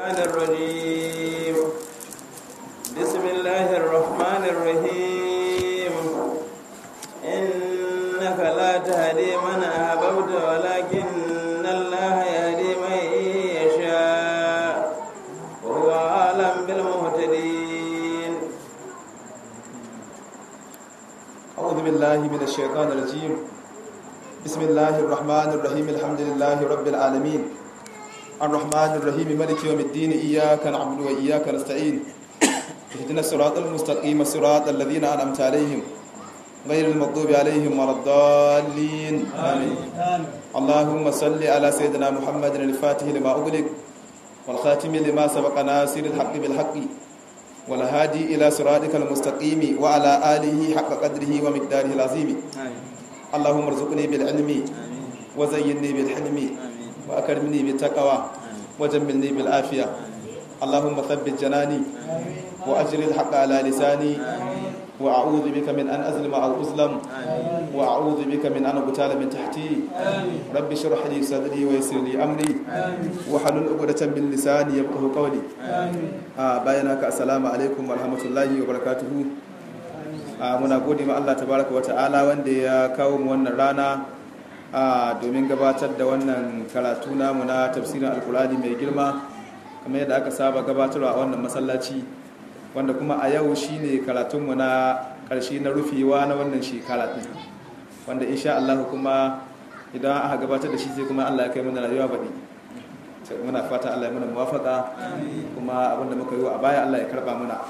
الشيطان الرجيم بسم الله الرحمن الرحيم إنك لا تهدي من أحببت ولكن الله يهدي من يشاء وهو أعلم بالمهتدين أعوذ بالله من الشيطان الرجيم بسم الله الرحمن الرحيم الحمد لله رب العالمين الرحمن الرحيم ملك يوم الدين إياك نعبد وإياك نستعين اهدنا الصراط المستقيم صراط الذين أنعمت عليهم غير المغضوب عليهم ولا الضالين آمين اللهم صل على سيدنا محمد الفاتح لما أغلق والخاتم لما سبق ناصر الحق بالحق والهادي إلى صراطك المستقيم وعلى آله حق قدره ومقداره العظيم اللهم ارزقني بالعلم وزينني بالحلم وأكرمني بالتقوى وجملني بالعافية اللهم ثبت جناني وأجر الحق على لساني وأعوذ بك من أن أظلم أو أظلم وأعوذ بك من أن أغتال من تحتي رب اشرح لي صدري ويسر لي أمري وحلل عقدة من لساني يفقه قولي آه باينك السلام عليكم ورحمة الله وبركاته آه muna gode ma Allah tabaraka wa ta'ala wanda ya kawo mu wannan rana a domin gabatar da wannan karatu namu na tafsirin alkurani mai girma kamar yadda aka saba gabatarwa a wannan masallaci wanda kuma a yau shine karatunmu na ƙarshe na rufewa na wannan shekara ɗin wanda insha Allah kuma idan aka gabatar da shi sai kuma Allah ya kai mana rayuwa baɗi muna fata Allah ya muna muwafaka kuma abinda muka yi a baya Allah ya karɓa muna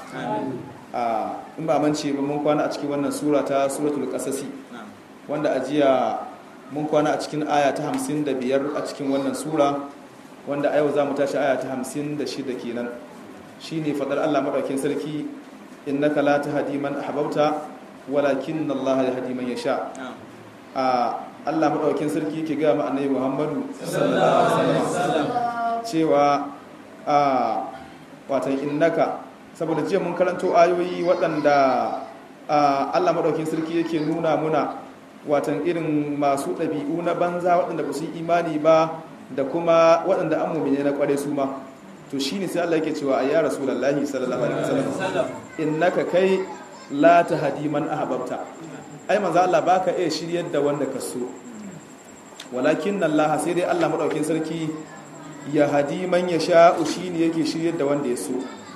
in ba mance ba mun kwana a cikin wannan sura ta suratul qasasi wanda a jiya mun kwana a cikin aya ta 55 a cikin wannan sura wanda a yau za mu tashi aya ta 56 kenan shine fadar Allah madaukakin sarki innaka la tahdi man ahbabta walakin Allah yahdi man yasha a Allah madaukakin sarki yake ga mu annabi Muhammadu sallallahu alaihi wasallam cewa a watan innaka saboda jiya mun karanto ayoyi waɗanda Allah madaukakin sarki yake nuna muna watan irin masu ɗabi'u na banza waɗanda ba su yi imani ba da kuma waɗanda an mummine na ƙware su ma to shi ne sai Allah yake cewa a ya rasulallahi sallallahu alaihi wasallam innaka kai la tahdi man ahbabta ai manzo Allah baka iya shiryar da wanda ka so walakin Allah sai dai Allah madaukin sarki ya hadi man yasha'u shine yake shiryar da wanda ya so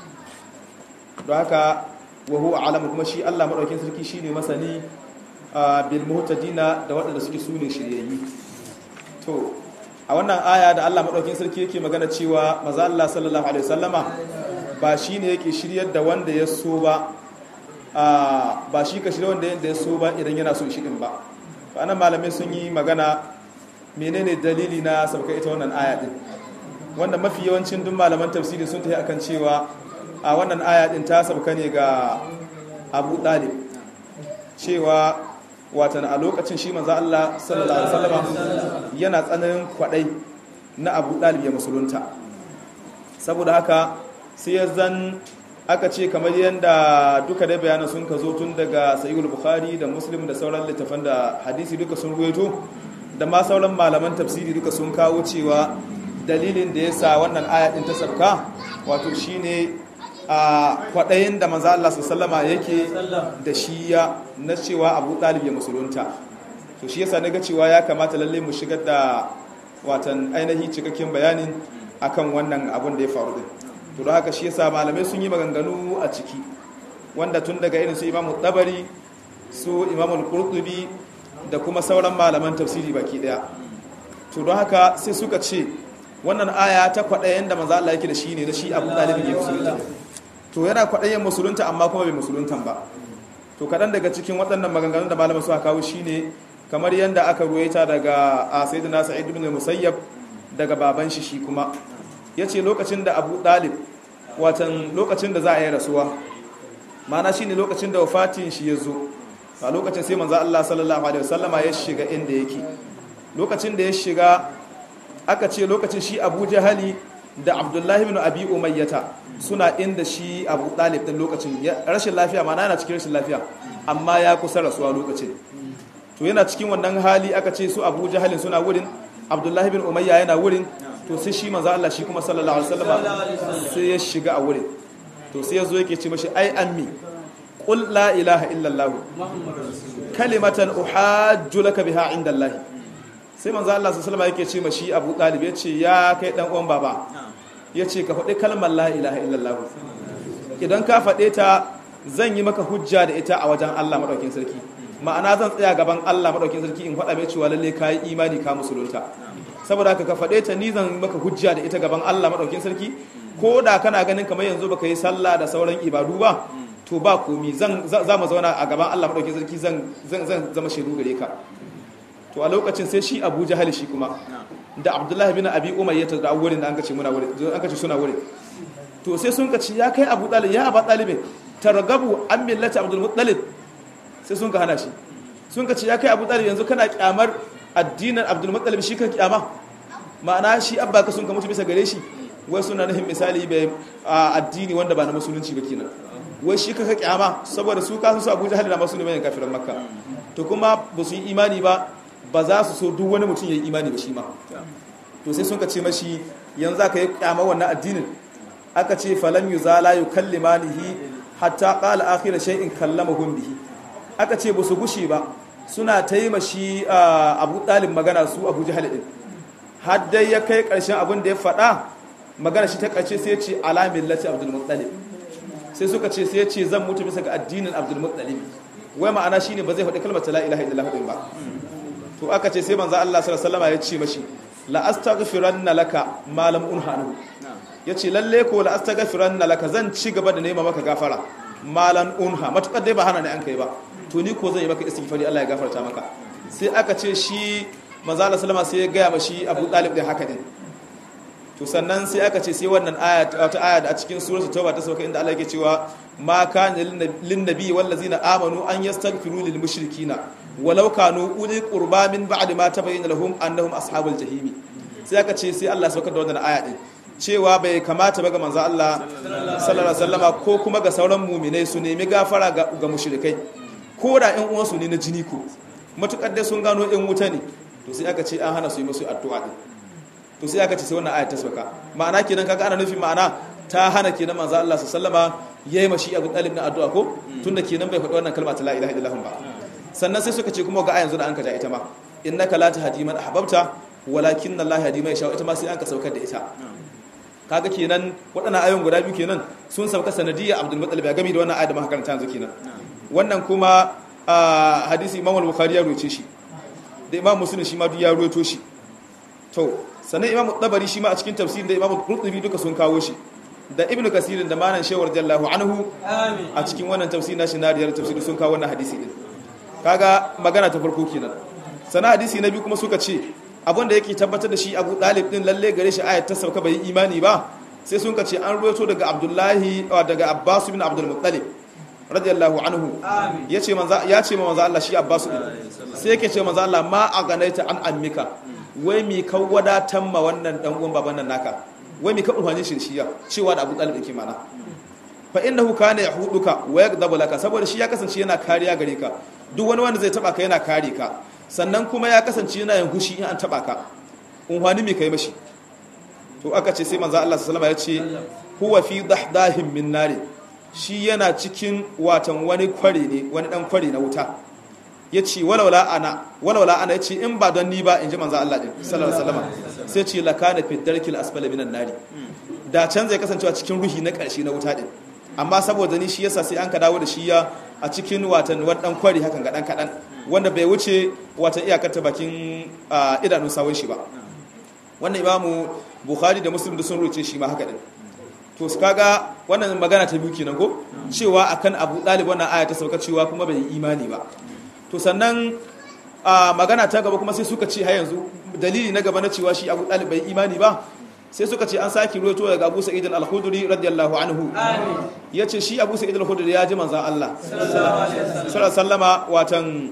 don haka wa huwa alamu kuma shi Allah madaukin sarki shine masani bil muhtadina da waɗanda suke sune shiryayyi to a wannan aya da Allah madaukakin sarki yake magana cewa maza Allah sallallahu alaihi wasallama ba shine yake shiryar da wanda ya so ba ba shi ka shirya wanda ya so ba idan yana so shi din ba to anan malamai sun yi magana menene dalili na sauka ita wannan aya din wanda mafi yawancin duk malaman tafsiri sun tafi akan cewa a wannan aya din ta sauka ne ga Abu Talib cewa watan a lokacin shi manzo Allah sallallahu alaihi wasallam yana tsananin kwadai na Abu Dalib ya musulunta saboda haka sai ya zan aka ce kamar yadda duka da bayanan sun ka zo tun daga Sahihul Bukhari da Muslim da sauran littafan da hadisi duka sun ruwaito da ma sauran malaman tafsiri duka sun kawo cewa dalilin da yasa wannan aya din ta sabka wato shine a kwaɗayin da maza Allah sallama yake da shi ya na cewa abu ɗalib ya musulunta to shi yasa naga cewa ya kamata lalle mu shigar da watan ainihi cikakken bayanin akan wannan abun da ya faru din to da haka shi yasa malamai sun yi maganganu a ciki wanda tun daga irin su imamu tabari su imamu qurtubi da kuma sauran malaman tafsiri baki daya to don haka sai suka ce wannan aya ta kwaɗayin da maza Allah yake da shi ne da shi abu ɗalib ya musulunta to yana kwaɗayin musulunta amma kuma bai musuluntan ba to kaɗan daga cikin waɗannan maganganun da malamin suka kawo shine kamar yadda aka ruwaita daga a sayyidina sa'id ibn musayyab daga baban shi shi kuma yace lokacin da abu dalib watan lokacin da za a yi rasuwa mana shine lokacin da wafatin shi ya zo a lokacin sai manzo Allah sallallahu alaihi wasallama ya shiga inda yake lokacin da ya shiga aka ce lokacin shi Abu Jahali da Abdullahi ibn Abi Umayyata suna inda shi Abu Talib din lokacin rashin lafiya mana yana cikin rashin lafiya amma ya kusa rasuwa lokacin to yana cikin wannan hali aka ce su Abu Jahalin suna wurin Abdullahi ibn Umayya yana wurin to sai shi manzo Allah shi kuma sallallahu alaihi wasallam sai ya shiga a wurin to sai ya zo yake ce mashi ai ammi qul la ilaha illa allah kalimatan uhajju laka biha inda allah sai manzo Allah sallallahu alaihi yake ce mashi Abu Talib ya ce ya kai dan uwan baba ya ce ka faɗi kalmar la ilaha illa allah idan ka faɗe ta zan yi maka hujja da ita a wajen Allah madaukin sarki ma'ana zan tsaya gaban Allah madaukin sarki in faɗa mai cewa lalle ka yi imani ka musulunta saboda haka ka faɗe ta ni zan maka hujja da ita gaban Allah madaukin sarki ko da kana ganin kamar yanzu baka yi sallah da sauran ibadu ba to ba komi zan za mu zauna a gaban Allah madaukin sarki zan zan zan zama shaidu gare ka to a lokacin sai shi Abu Jahal shi kuma da Abdullahi bin Abi Umayyah da wurin da an kace muna wurin an kace suna wurin to sai sun kace ya kai Abu Talib ya Abu Talib targabu an millati Abdul Muttalib sai sun ka hana shi sun ka ce ya kai abu talib yanzu kana kyamar addinin abdul muttalib shi kan kyama ma'ana shi abba ka sun ka mutu bisa gare shi wai suna nufin misali bai addini wanda ba na musulunci ba kenan wai shi ka kyama saboda su kasu su abuja halin masu ne mai kafiran makka to kuma ba su yi imani ba ba za su so duk wani mutum ya yi imani ba shi ma to sai sun ka ce mashi yanzu aka yi kyama wannan addinin aka ce falam yuzala yukallimanihi hatta qala akhir shay'in kallamahum bihi aka ce ba su gushi ba suna ta yi mashi abu ɗalin magana su abu jihal ɗin har dai ya kai ƙarshen abin da ya faɗa magana shi ta ƙarshe sai ce alamin lati abdulmuttalib sai suka ce sai ce zan mutu bisa ga addinin abdulmuttalib wai ma'ana shine ba zai faɗi kalmar la ilaha illallah ɗin ba to aka ce sai manzo Allah sallallahu alaihi wasallam ya ce mashi la astaghfiranna laka ma lam unhanu yace lalle ko la astaghfiranna laka zan ci gaba da nema maka gafara malan unha matukar dai ba hana ne an kai ba to ni ko zan yi maka istighfari Allah ya gafarta maka sai aka ce shi manzo Allah sallama sai ya gaya mashi Abu Talib din haka din to sannan sai aka ce sai wannan aya ta aya da a cikin suratul tauba ta sauka inda Allah yake cewa ma kana lin nabi wal ladzina amanu an yastaghfiru lil mushrikina walau kanu uli qurba min ba'di ma tabayyana lahum annahum ashabul jahimi sai aka ce sai Allah saukar da wannan aya din cewa bai kamata ba ga manzo Allah sallallahu alaihi wasallama ko kuma ga sauran mu'minai su nemi gafara ga, ga mushrikai ko da ƴan uwansu ne na jini ko matukar dai sun gano ƴan wuta ne to sai aka ce an hana su yi musu addu'a din to sai aka ce sai wannan ayat ta sauka ma'ana kenan kaga ana nufin ma'ana ta hana kenan manzo Allah sallama yayi mashi Abu Talib na addu'a ko tunda kenan bai faɗi wannan kalma ta la ilaha illallah ba sannan sai suka ce kuma ga ayan da an ka ja ita ma innaka la tahdi man ahbabta walakin Allah yahdi man yasha ita ma sai an ka saukar da ita kaga kenan waɗannan ayoyin guda biyu kenan sun sauka sanadiyya Abdul Muttalib ya gami da wannan ayat da muka karanta yanzu kenan wannan kuma hadisi Imam al-Bukhari ya rubuce shi da Imam Muslim shi ma duk ya ruwaito shi to sannan Imam Tabari shi ma a cikin tafsirin da Imam Qurtubi duka sun kawo shi da Ibn Kasir da Manan Shawar Jallahu anhu a cikin wannan tafsirin nashi na riyar tafsiri sun kawo wannan hadisi din kaga magana ta farko kenan sannan hadisi na biyu kuma suka ce abin da yake tabbatar da shi Abu Dalib din lalle gare shi ayat ta sauka bai imani ba sai sun ce an ruwaito daga Abdullahi daga Abbas bin Abdul Muttalib radiyallahu anhu yace manzo ya ce ma manzo Allah shi Abbas din sai yake ce manzo Allah ma aganaita an ammika wai mi ka wadatan ma wannan dan uwan baban nan naka wai mi ka umhani shi shiya cewa da Abu Talib yake mana fa innahu kana yahuduka wa yakdabu laka saboda shi ya kasance yana kariya gare ka duk wani wanda zai taba ka yana kare ka sannan kuma ya kasance yana yin hushi in an taba ka umhani mi kai mashi to aka ce sai manzo Allah sallallahu alaihi wasallam ya ce huwa fi dahdahin min nari shi yana cikin watan wani kware ne wani dan kware na wuta ya ce walawala ana walawala ana ya ce in ba don ni ba in ji manzo Allah din sallallahu alaihi wasallam sai ce lakana fi darkil asfali minan nari da can zai kasancewa cikin ruhi na karshe na wuta din amma saboda ni shi yasa sai an ka dawo da shi ya a cikin watan wani dan kwari hakan ga dan kadan wanda bai wuce watan iyakar ta bakin idanun sawun shi ba wannan imamu bukhari da muslim da sun ruce shi ma haka din to su kaga wannan magana ta biyu kenan ko cewa akan abu dalib wannan aya ta sauka cewa kuma bai yi imani ba to sannan a magana ta gaba kuma sai suka ce har yanzu dalili na gaba na cewa shi abu dalib bai imani ba sai suka ce an saki ruwaito daga abu sa'id al-khudri radiyallahu anhu yace shi abu sa'id al-khudri ya ji manzon Allah sallallahu sallama watan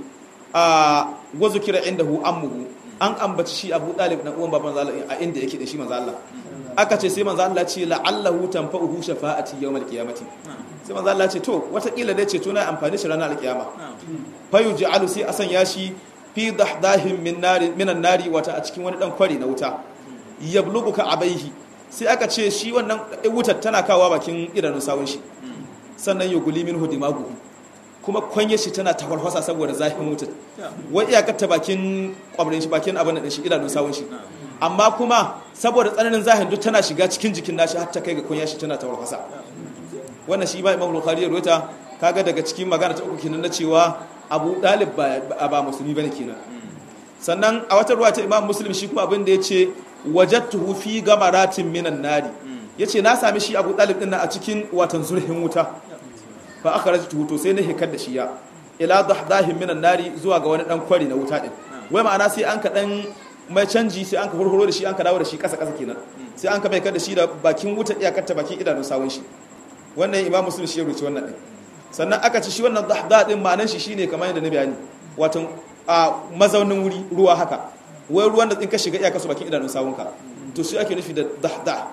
a wazu kira indahu ammuhu an ambaci shi abu dalib na uwan baban Allah a inda yake da shi manzon Allah aka ce sai manzon Allah ce la'allahu tanfa'uhu shafa'ati yawmal qiyamati sai manzon Allah ce to watakila dai ce to na amfani shi ranar alkiyama fayu ji'alu sai a sanya shi fi dahdahin min nari minan nari wata a cikin wani dan kwari na wuta yabluguka abaihi sai aka ce shi wannan wutar tana kawo bakin idanun sawun shi sannan ya guli min hudimagu kuma kwanye shi tana tafarfasa saboda zafin wutar wai iyakar ta bakin kwamrin shi bakin abin da shi idanun sawun shi amma kuma saboda tsananin zahin duk tana shiga cikin jikin nashi har ta kai ga kwanye shi tana tafarfasa wannan shi ba imam bukhari ya ruwaita kaga daga cikin magana ta uku kenan na cewa abu dalib ba ba musulmi bane kenan sannan a wata ruwa ta imam muslim shi kuma abin da ya ce wajattuhu fi gamaratin minan nari yace na sami shi abu dalib din a cikin watan zurhin wuta fa akhrajtuhu to sai na hikar da shi ya ila dahdahin minan nari zuwa ga wani dan kwari na wuta din wai ma'ana sai an ka dan mai canji sai an ka hurhuro da shi an ka dawo da shi kasa kasa kenan sai an ka mai kar da shi da bakin wuta iyakar ta bakin idanun sawun shi wannan imam muslim shi ya rubuce wannan din sannan aka ci shi wannan dahda din ma'anar shi shine kamar yadda na bayani wato a mazaunin wuri ruwa haka wai ruwan da in ka shiga iyaka su bakin idanun sawunka to shi ake nufi da dahda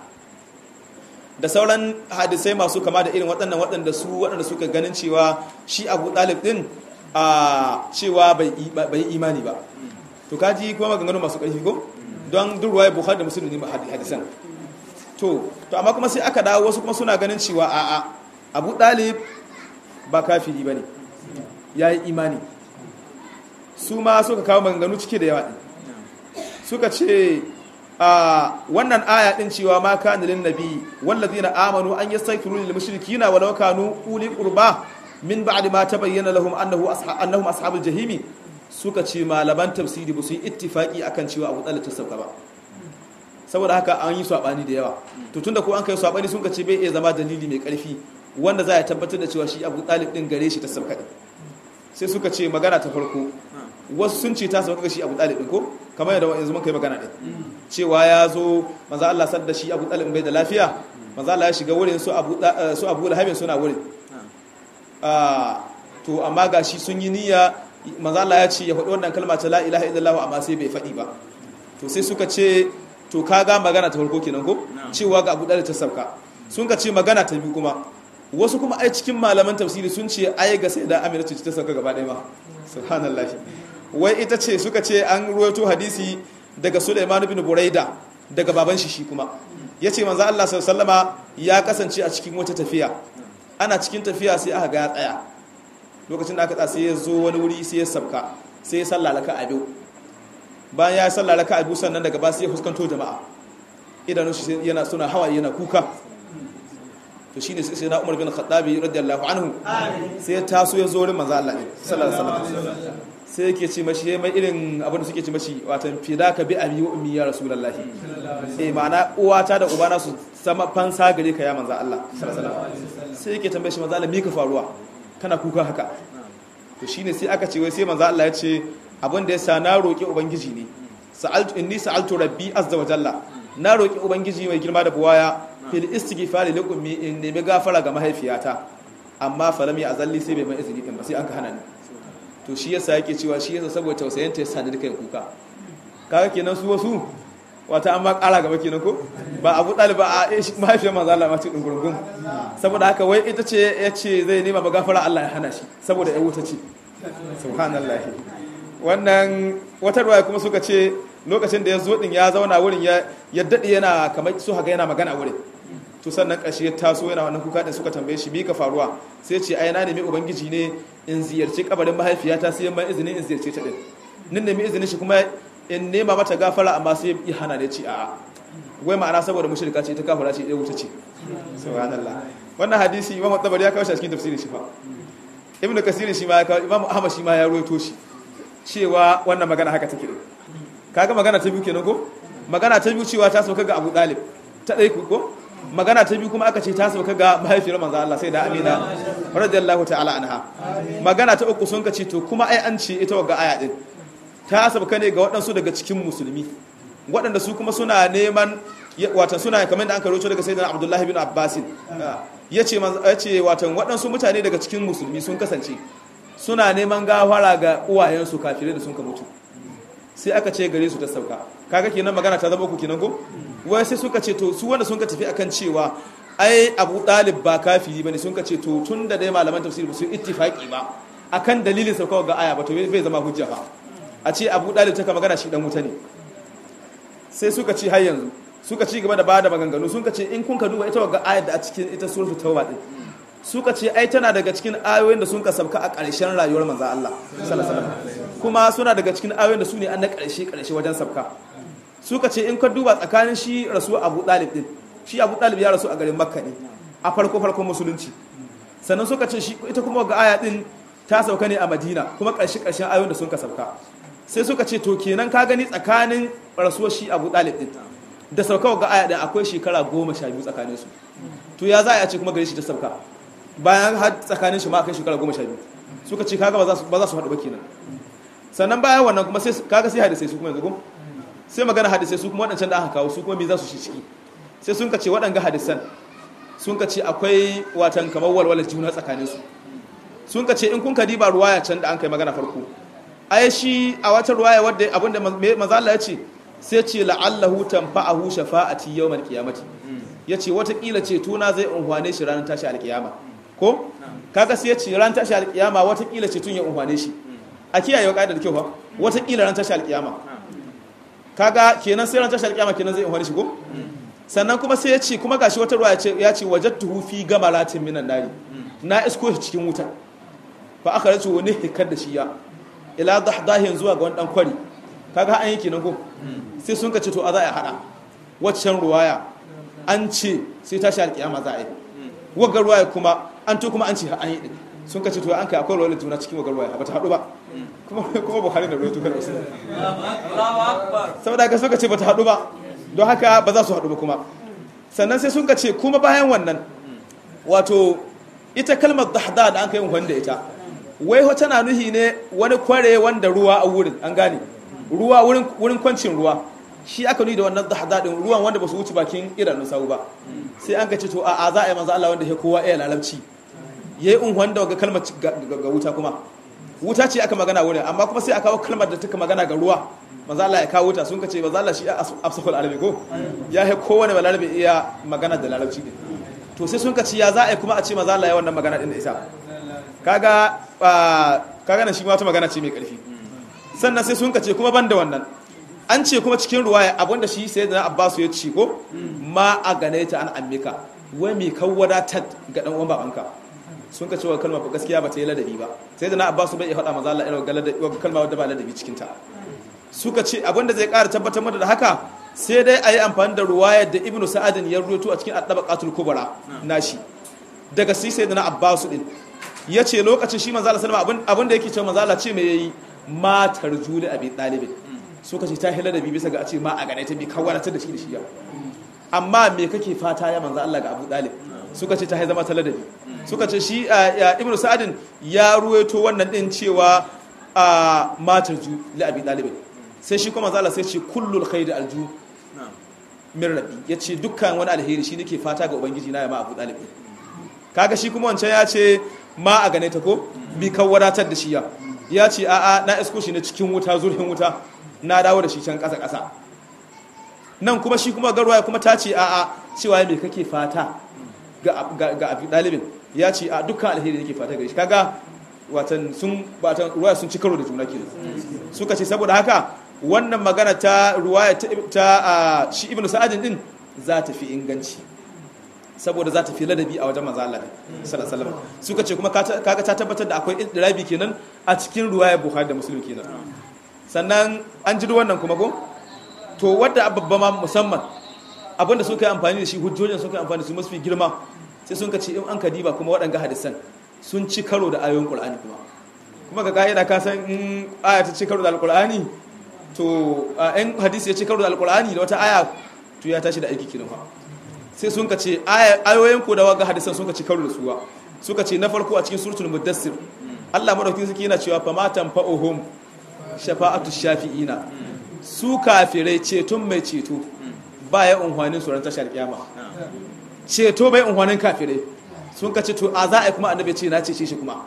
da sauran hadisai masu kama da irin waɗannan waɗanda su waɗanda suka ganin cewa shi abu ɗalib ɗin a cewa bai imani ba to kaji kuma maganganu masu ƙarfi ko don duk ruwa bukhari da musulmi ne hadisan to to amma kuma sai aka dawo wasu kuma suna ganin cewa a'a abu ɗalib ba kafiri ba ne ya yi imani su ma suka kawo maganganu cike da yawa ɗin suka ce a wannan aya ɗin cewa ma kana lin nabi wallazina amanu an yastaghfiru lil mushrikina walau kanu uli qurba min ba'di ma tabayyana lahum annahu annahum ashabul jahimi suka ce malaman tafsiri ba su yi ittifaki akan cewa abu talib ta sauka ba saboda haka an yi sabani da yawa to tunda ko an kai sabani sun ka ce bai iya zama dalili mai karfi wanda za a tabbatar da cewa shi abu talib din gare shi ta sauka sai suka ce magana ta farko wasu sun ce ta sauka shi abu talib din ko kamar yadda yanzu mun kai magana din cewa ya zo manzo Allah sadda shi abu talib bai da lafiya manzo Allah ya shiga wurin su abu su abu lahabin suna wurin to amma gashi sun yi niyya manzo Allah ya ce ya faɗi wannan kalma ta la ilaha illallah amma sai bai faɗi ba to sai suka ce to kaga magana ta farko kenan ko cewa ga abu talib ta sauka sun ka ce magana ta biyu kuma wasu kuma ai cikin malaman tafsiri sun ce ai ga sai da amina ce ta sauka gaba ɗaya ma subhanallahi wai ita ce suka ce an ruwaito hadisi daga Sulaiman bin Buraida daga baban shi shi kuma yace manzo Allah sallallahu ya kasance a cikin wata tafiya ana cikin tafiya sai aka ga ya tsaya lokacin da aka tsaya sai ya zo wani wuri sai ya sabka sai ya sallala ka abu bayan ya sallala ka abu sannan daga ba sai ya fuskanto jama'a idanun shi yana suna hawaye yana kuka to shine sai na Umar bin Khattabi radiyallahu anhu sai ya taso ya zo wurin manzo Allah ne sallallahu alaihi wasallam sai yake ce mashi mai irin abin da suke ce mashi watan fidaka bi abi wa ummi ya rasulullahi eh ma'ana uwata da ubana su sama fansa gare ka ya manzo Allah sallallahu alaihi wasallam sai yake tambaye shi manzo Allah me ka faruwa kana kuka haka to shine sai aka ce wai sai manzo Allah ya ce abin da yasa na roki ubangiji ne sa'altu inni sa'altu rabbi azza wa jalla na roki ubangiji mai girma da buwaya fil istighfari li ummi in nemi gafara ga mahaifiyata amma falam ya azalli sai bai mai izini din ba sai an ka hana ni to shi yasa yake cewa shi yasa saboda tausayin ta yasa da kai kuka kaga kenan su wasu wata an ma kara gaba kenan ko ba abu ɗaliba a mahaifiyar manzo Allah ma ce dungurungun saboda haka wai ita ce ya ce zai nema magafara Allah ya hana shi saboda ya wuta ce subhanallah wannan wata ruwaya kuma suka ce lokacin da ya zo din ya zauna wurin ya ya dade yana kamar su haka yana magana wurin to sannan ƙarshe ya taso yana wannan kuka din suka tambaye shi ka faruwa sai ce ai na nemi ubangiji ne in ziyarci kabarin mahaifiyata sai mai izini in ziyarce ta din nin nemi izinin shi kuma in nema mata gafara amma sai ya hana da ci a'a wai ma'ana saboda mushrika ce ta kafara ce ya wuta ce subhanallah wannan hadisi imam tabari ya kawo shi a cikin tafsirin shi fa ibnu kasir shi ma ya kawo imam ahmad shi ma ya ruwaito shi cewa wannan magana haka take kaga magana ta biyu kenan ko magana ta biyu cewa ta sauka ga abu dalib ta dai ko magana ta biyu kuma aka ce ta sauka ga mahaifiyar manzo Allah sai da Amina radiyallahu ta'ala anha magana ta uku sun kace to kuma ai an ce ita ga aya din ta sauka ne ga waɗansu daga cikin musulmi waɗanda su kuma suna neman watan suna kamar da an karoto daga sayyidina Abdullahi bin Abbas yace yace watan waɗansu mutane daga cikin musulmi sun kasance suna neman gafara ga uwayensu kafirai da sun ka mutu sai aka ce gare su ta sauka kaga kenan magana ta zama ku kenan ko wai sai suka ce to su wanda sun ka tafi akan cewa ai Abu Talib ba kafiri bane sun ka ce to tun da dai malaman tafsiri ba su ittifaki ba akan dalilin sauka ga aya ba to bai zama hujja ba a ce Abu Talib ta ka magana shi dan wuta ne sai suka ci har yanzu suka ci gaba da bada maganganu sun ka ce in kun ka duba ita ga ayat da a cikin ita suratul tauba din suka ce ai tana daga cikin ayoyin da sun ka sabka a ƙarshen rayuwar manzo Allah sallallahu alaihi wasallam kuma suna daga cikin ayoyin da su ne an na ƙarshe ƙarshe wajen sabka suka ce in ka duba tsakanin shi rasu Abu Talib din shi Abu Talib ya rasu a garin Makka ne a farko farkon musulunci sannan suka ce shi ita kuma ga aya din ta sauka ne a Madina kuma ƙarshe ƙarshen ayoyin da sun ka sabka sai suka ce to kenan ka gani tsakanin rasuwar shi Abu Talib din da sauka ga aya din akwai shekara goma sha biyu tsakanin su to ya za a ce kuma gare shi ta sauka bayan har tsakanin shi ma akai shekara goma sha biyu suka ce kaga ba za su haɗu ba kenan sannan bayan wannan kuma sai kaga sai hadisai su kuma yanzu ko sai magana hadisai su kuma waɗancan da aka kawo su kuma me za su shi ciki sai sun ka ce waɗanga hadisan sun ka ce akwai watan kamar walwalar juna tsakanin su sun ka ce in kun ka diba ruwaya can da an kai magana farko ai shi a wata ruwaya wadda abinda manzo Allah ya ce sai ce la'allahu tanfa'ahu shafa'ati yawmal qiyamati yace wata kila ce tuna zai unhwane shi ranar tashi alkiyama ko kaga sai yace ran tashi alkiyama wata kila ce tun ya unhwane shi a kiyaye kaidar da kyau fa wata kila ran tashi alkiyama kaga kenan sai ran tashi alkiyama kenan zai unhwane shi ko sannan kuma sai yace kuma gashi wata ruwa yace yace wajadtuhu fi gamaratin minan nari na isko shi cikin wuta fa aka race wani hikar da shi ya ila dahdahin zuwa ga wani dan kwari kaga an yi kenan ko sai sun ka ce to a za a hada waccan ruwaya an ce sai tashi alkiyama za a yi wagga ruwaya kuma an to kuma an ce an yi din sun ka ce to an kai akwai ruwayar juna cikin wagga ruwaya ba ta hadu ba kuma kuma buhari da ruwaya tukar wasu saboda haka suka ce ba ta hadu ba don haka ba za su hadu ba kuma sannan sai sun ka ce kuma bayan wannan wato ita kalmar dahda da an kai wanda ita wai wata na nuhi ne wani kware wanda ruwa a wurin an gane ruwa wurin kwancin ruwa shi aka nuni da wannan dahadadin ruwan wanda ba su wuce bakin idanun sau ba sai an kace to a za a yi manzo Allah wanda ya kowa iya lalabci yayi unhuwan da ga kalmar ga wuta kuma wuta ce aka magana wurin amma kuma sai aka kawo kalmar da take magana ga ruwa manzo Allah ya kawo wuta sun kace manzo Allah shi afsaful alabi ko ya he kowane balarabe iya magana da lalabci din to sai sun kace ya za a yi kuma a ce manzo Allah ya wannan magana din da isa kaga kaga nan shi ma wata magana ce mai karfi sannan sai sun kace kuma banda wannan an ce kuma cikin ruwaya abinda shi sai da abbasu ya ce ko ma a gane ta an ammika wai mai kan wadatar ga dan uwan babanka sun ka cewa kalma ba gaskiya ba ta yi ladabi ba sai da na abbasu bai faɗa maza Allah irin ga kalma wadda ba ladabi cikin ta suka ce abinda zai ƙara tabbatar mata da haka sai dai a yi amfani da ruwayar da ibnu sa'adin ya ruwaito a cikin addabaqatul kubra nashi daga sai sai da na abbasu din ya ce lokacin shi manzo Allah sallama abinda yake cewa manzo Allah ce me yayi matar juli abi dalibin suka ce ta hila da bi bisa ga a ce ma a gane ta bi kawaratar da shi da shi ya amma me kake fata ya manzo Allah ga Abu Dalib suka ce ta hai zama taladabi suka ce shi Ibn Sa'adin ya ruwaito wannan din cewa a matar ju li Abi Dalib sai shi kuma manzo Allah sai ce kullul khairi alju min rabbi yace dukkan wani alheri shi nake fata ga ubangiji na ya ma Abu Dalib kaga shi kuma wancan ya ce ma a gane ta ko bi kawaratar da shi ya ya ce a'a na isko shi na cikin wuta zurfin wuta na dawo da shi can ƙasa-ƙasa nan kuma shi kuma garwaya kuma ta ce a'a cewa me kake fata ga abu ɗalibin ya ce a dukkan alheri yake fata gare shi kaga watan sun batan ruwaya sun ci karo da juna kenan suka ce saboda haka wannan magana ta ruwaya ta shi ibnu sa'adin din za ta fi inganci saboda za ta fi ladabi a wajen manzo Allah sallallahu alaihi suka ce kuma kaga ta tabbatar da akwai idrabi kenan a cikin ruwaya Bukhari da Muslim kenan sannan an ji wannan kuma ko to wadda babba ma musamman abinda suka yi amfani da shi hujjojin suka yi amfani da su masu girma sai sun ka ce in an ka diba kuma waɗanga hadisan sun ci karo da ayoyin Qur'ani kuma kuma ga ka'ida ka san in aya ta ci karo da alqur'ani to in hadisi ya ci karo da alqur'ani da wata aya to ya tashi da aiki kiran fa sai sun ka ce ayoyin ko da waga hadisan sun ka ci karo da suwa suka ce na farko a cikin suratul mudassir Allah madaukakin sarki yana cewa fa matan fa'uhum shafa'atu shafi'ina su kafirai ceton mai ceto ba ya unhwanin tsoron tashar kiyama ceto bai unhwanin kafirai sun ka ceto a za a yi kuma annabi ce na cece shi kuma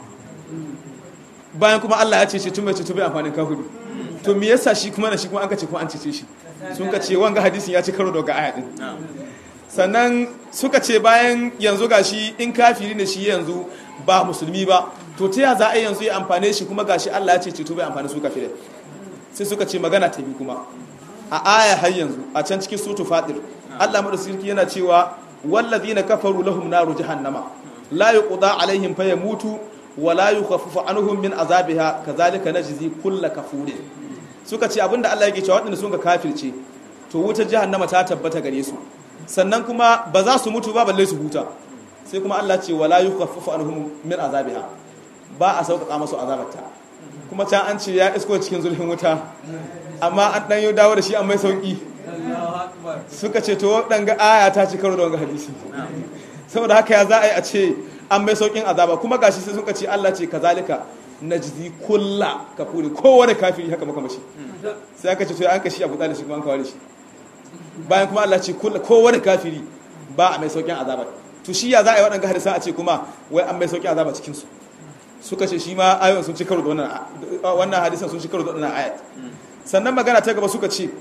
bayan kuma Allah ya cece tun mai ceto bai amfanin kafiru to me yasa shi kuma na shi kuma an ka ce kuma an cece shi sun ka ce wanga hadisin ya ci karo daga aya din sannan suka ce bayan yanzu gashi in kafiri ne shi yanzu ba musulmi ba to ta ya za a yanzu ya amfane shi kuma gashi Allah ya ce ceto bai amfani su kafirai sai suka ce magana ta bi kuma a aya har yanzu a can cikin sutu fatir Allah madaukakin yana cewa wallazina kafaru lahum naru jahannama la yuqda alaihim fayamutu wa la yukhaffafu anhum min azabiha kazalika najzi kull kafurin suka ce abinda Allah yake cewa waɗanda sun ka kafirce to wutar jahannama ta tabbata gare su sannan kuma ba za su mutu ba balle su huta sai kuma Allah ce wala yukhaffafu anhum min azabiha ba a sauƙaƙa masu azabarta kuma can an ce ya isko cikin zulhin wuta amma an ɗan yau dawo da shi an mai sauƙi suka ce to waɗanga aya ta ci karo da wanga hadisi saboda haka ya za a yi a ce an mai sauƙin azaba kuma gashi sai suka ce Allah ce kazalika najzi kulla kafuri kowane kafiri haka maka mashi sai aka ce to an kashi abu da shi kuma an kawo shi bayan kuma Allah ce kulla kowane kafiri ba a mai sauƙin azaba to shi ya za a yi waɗanga hadisan a ce kuma wai an mai sauƙin azaba cikin su suka ce shi ma ayoyin sun ci karo da wannan wannan hadisan sun ci karo da wannan ayat sannan magana ta gaba suka ce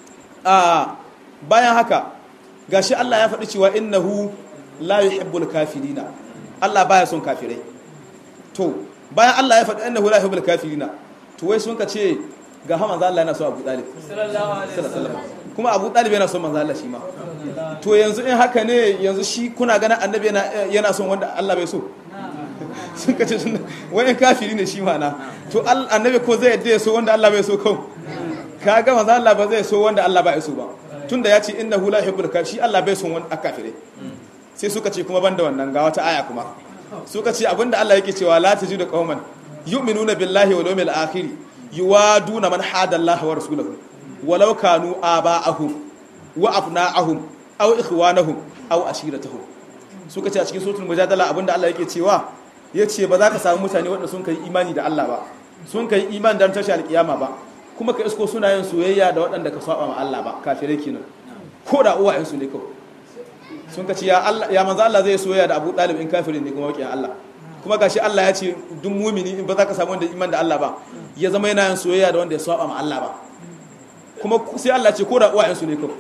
a bayan haka gashi Allah ya faɗi cewa innahu la yuhibbul kafirina Allah baya son kafirai to bayan Allah ya faɗi innahu la yuhibbul kafirina to wai sun ka ce ga ha manzo Allah yana so Abu Talib sallallahu alaihi wasallam kuma Abu Talib yana son manzo Allah shi ma to yanzu in haka ne yanzu shi kuna ganin annabi yana yana son wanda Allah bai so sun ka ce wani kafiri ne shi mana to annabi ko zai yadda ya so wanda Allah bai so kau ka ga manzo Allah ba zai so wanda Allah bai so ba tunda ya ce innahu la yuhibbul kafir shi Allah bai son wanda kafire sai suka ce kuma banda wannan ga wata aya kuma suka ce abinda Allah yake cewa la tajidu qauman yu'minuna billahi wal yawmil akhir yuwaduna man hada Allah wa rasulahu walau kanu aba'ahum wa abna'ahum aw ikhwanahum aw ashiratahum suka ce a cikin suratul mujadala abinda Allah yake cewa yace ba za ka samu mutane wanda sun kai imani da Allah ba sun kai imani dan tashi alkiyama ba kuma ka isko suna yin soyayya da waɗanda ka saba ma Allah ba kafirai kenan ko da uwayensu ne kawai sun ka ce ya Allah ya manzo Allah zai soyayya da Abu Talib in kafirin ne kuma wakiyan Allah kuma gashi Allah ya ce duk mumini in ba za ka samu wanda iman da Allah ba ya zama yana yin soyayya da wanda ya saba ma Allah ba kuma sai Allah ce ko da uwayensu ne kawai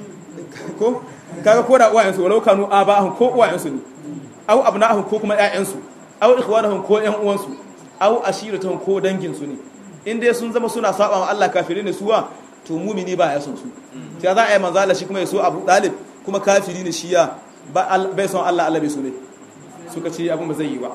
ko kaga ko da uwayensu walau kanu aba'ahum ko uwayensu ne au abna'ahum ko kuma ƴaƴansu au ikhwanahum ko ƴan uwansu au ashiratuhum ko dangin su ne in dai sun zama suna saba ma Allah kafirai ne suwa to mumini ba ya son su sai za a yi manzo Allah shi kuma ya so Abu Talib kuma kafiri ne shi ya bai son Allah Allah bai so ne suka ce abin ba zai yi ba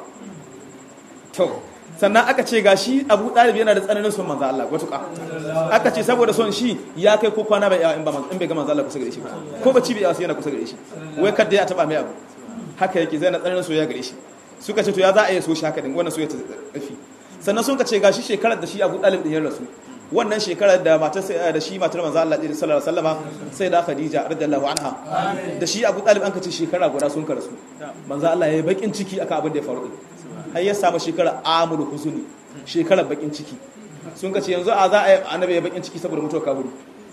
to sannan aka ce gashi Abu Talib yana da tsananin son manzo Allah watuka aka ce saboda son shi ya kai ko kwana bai in ba in bai ga manzo Allah kusa gare shi ba ko bacci bai yawa yana kusa gare shi wai kada ya taba mai abu haka yake zai na tsananin soyayya gare shi suka ce to ya za a yi so shi haka din wannan soyayya ta tafi sannan sun ka ce gashi shekarar da shi Abu Talib din ya rasu wannan shekarar da matar da shi matar manzo Allah sallallahu alaihi wasallama sai da Khadija radiyallahu anha da shi Abu Talib an ka ce shekara guda sun ka rasu manzo Allah ya yi bakin ciki akan abin da ya faru din har ya samu shekara amul huzuni shekarar bakin ciki sun ka ce yanzu a za a yi annabi ya bakin ciki saboda mutuwar kaburi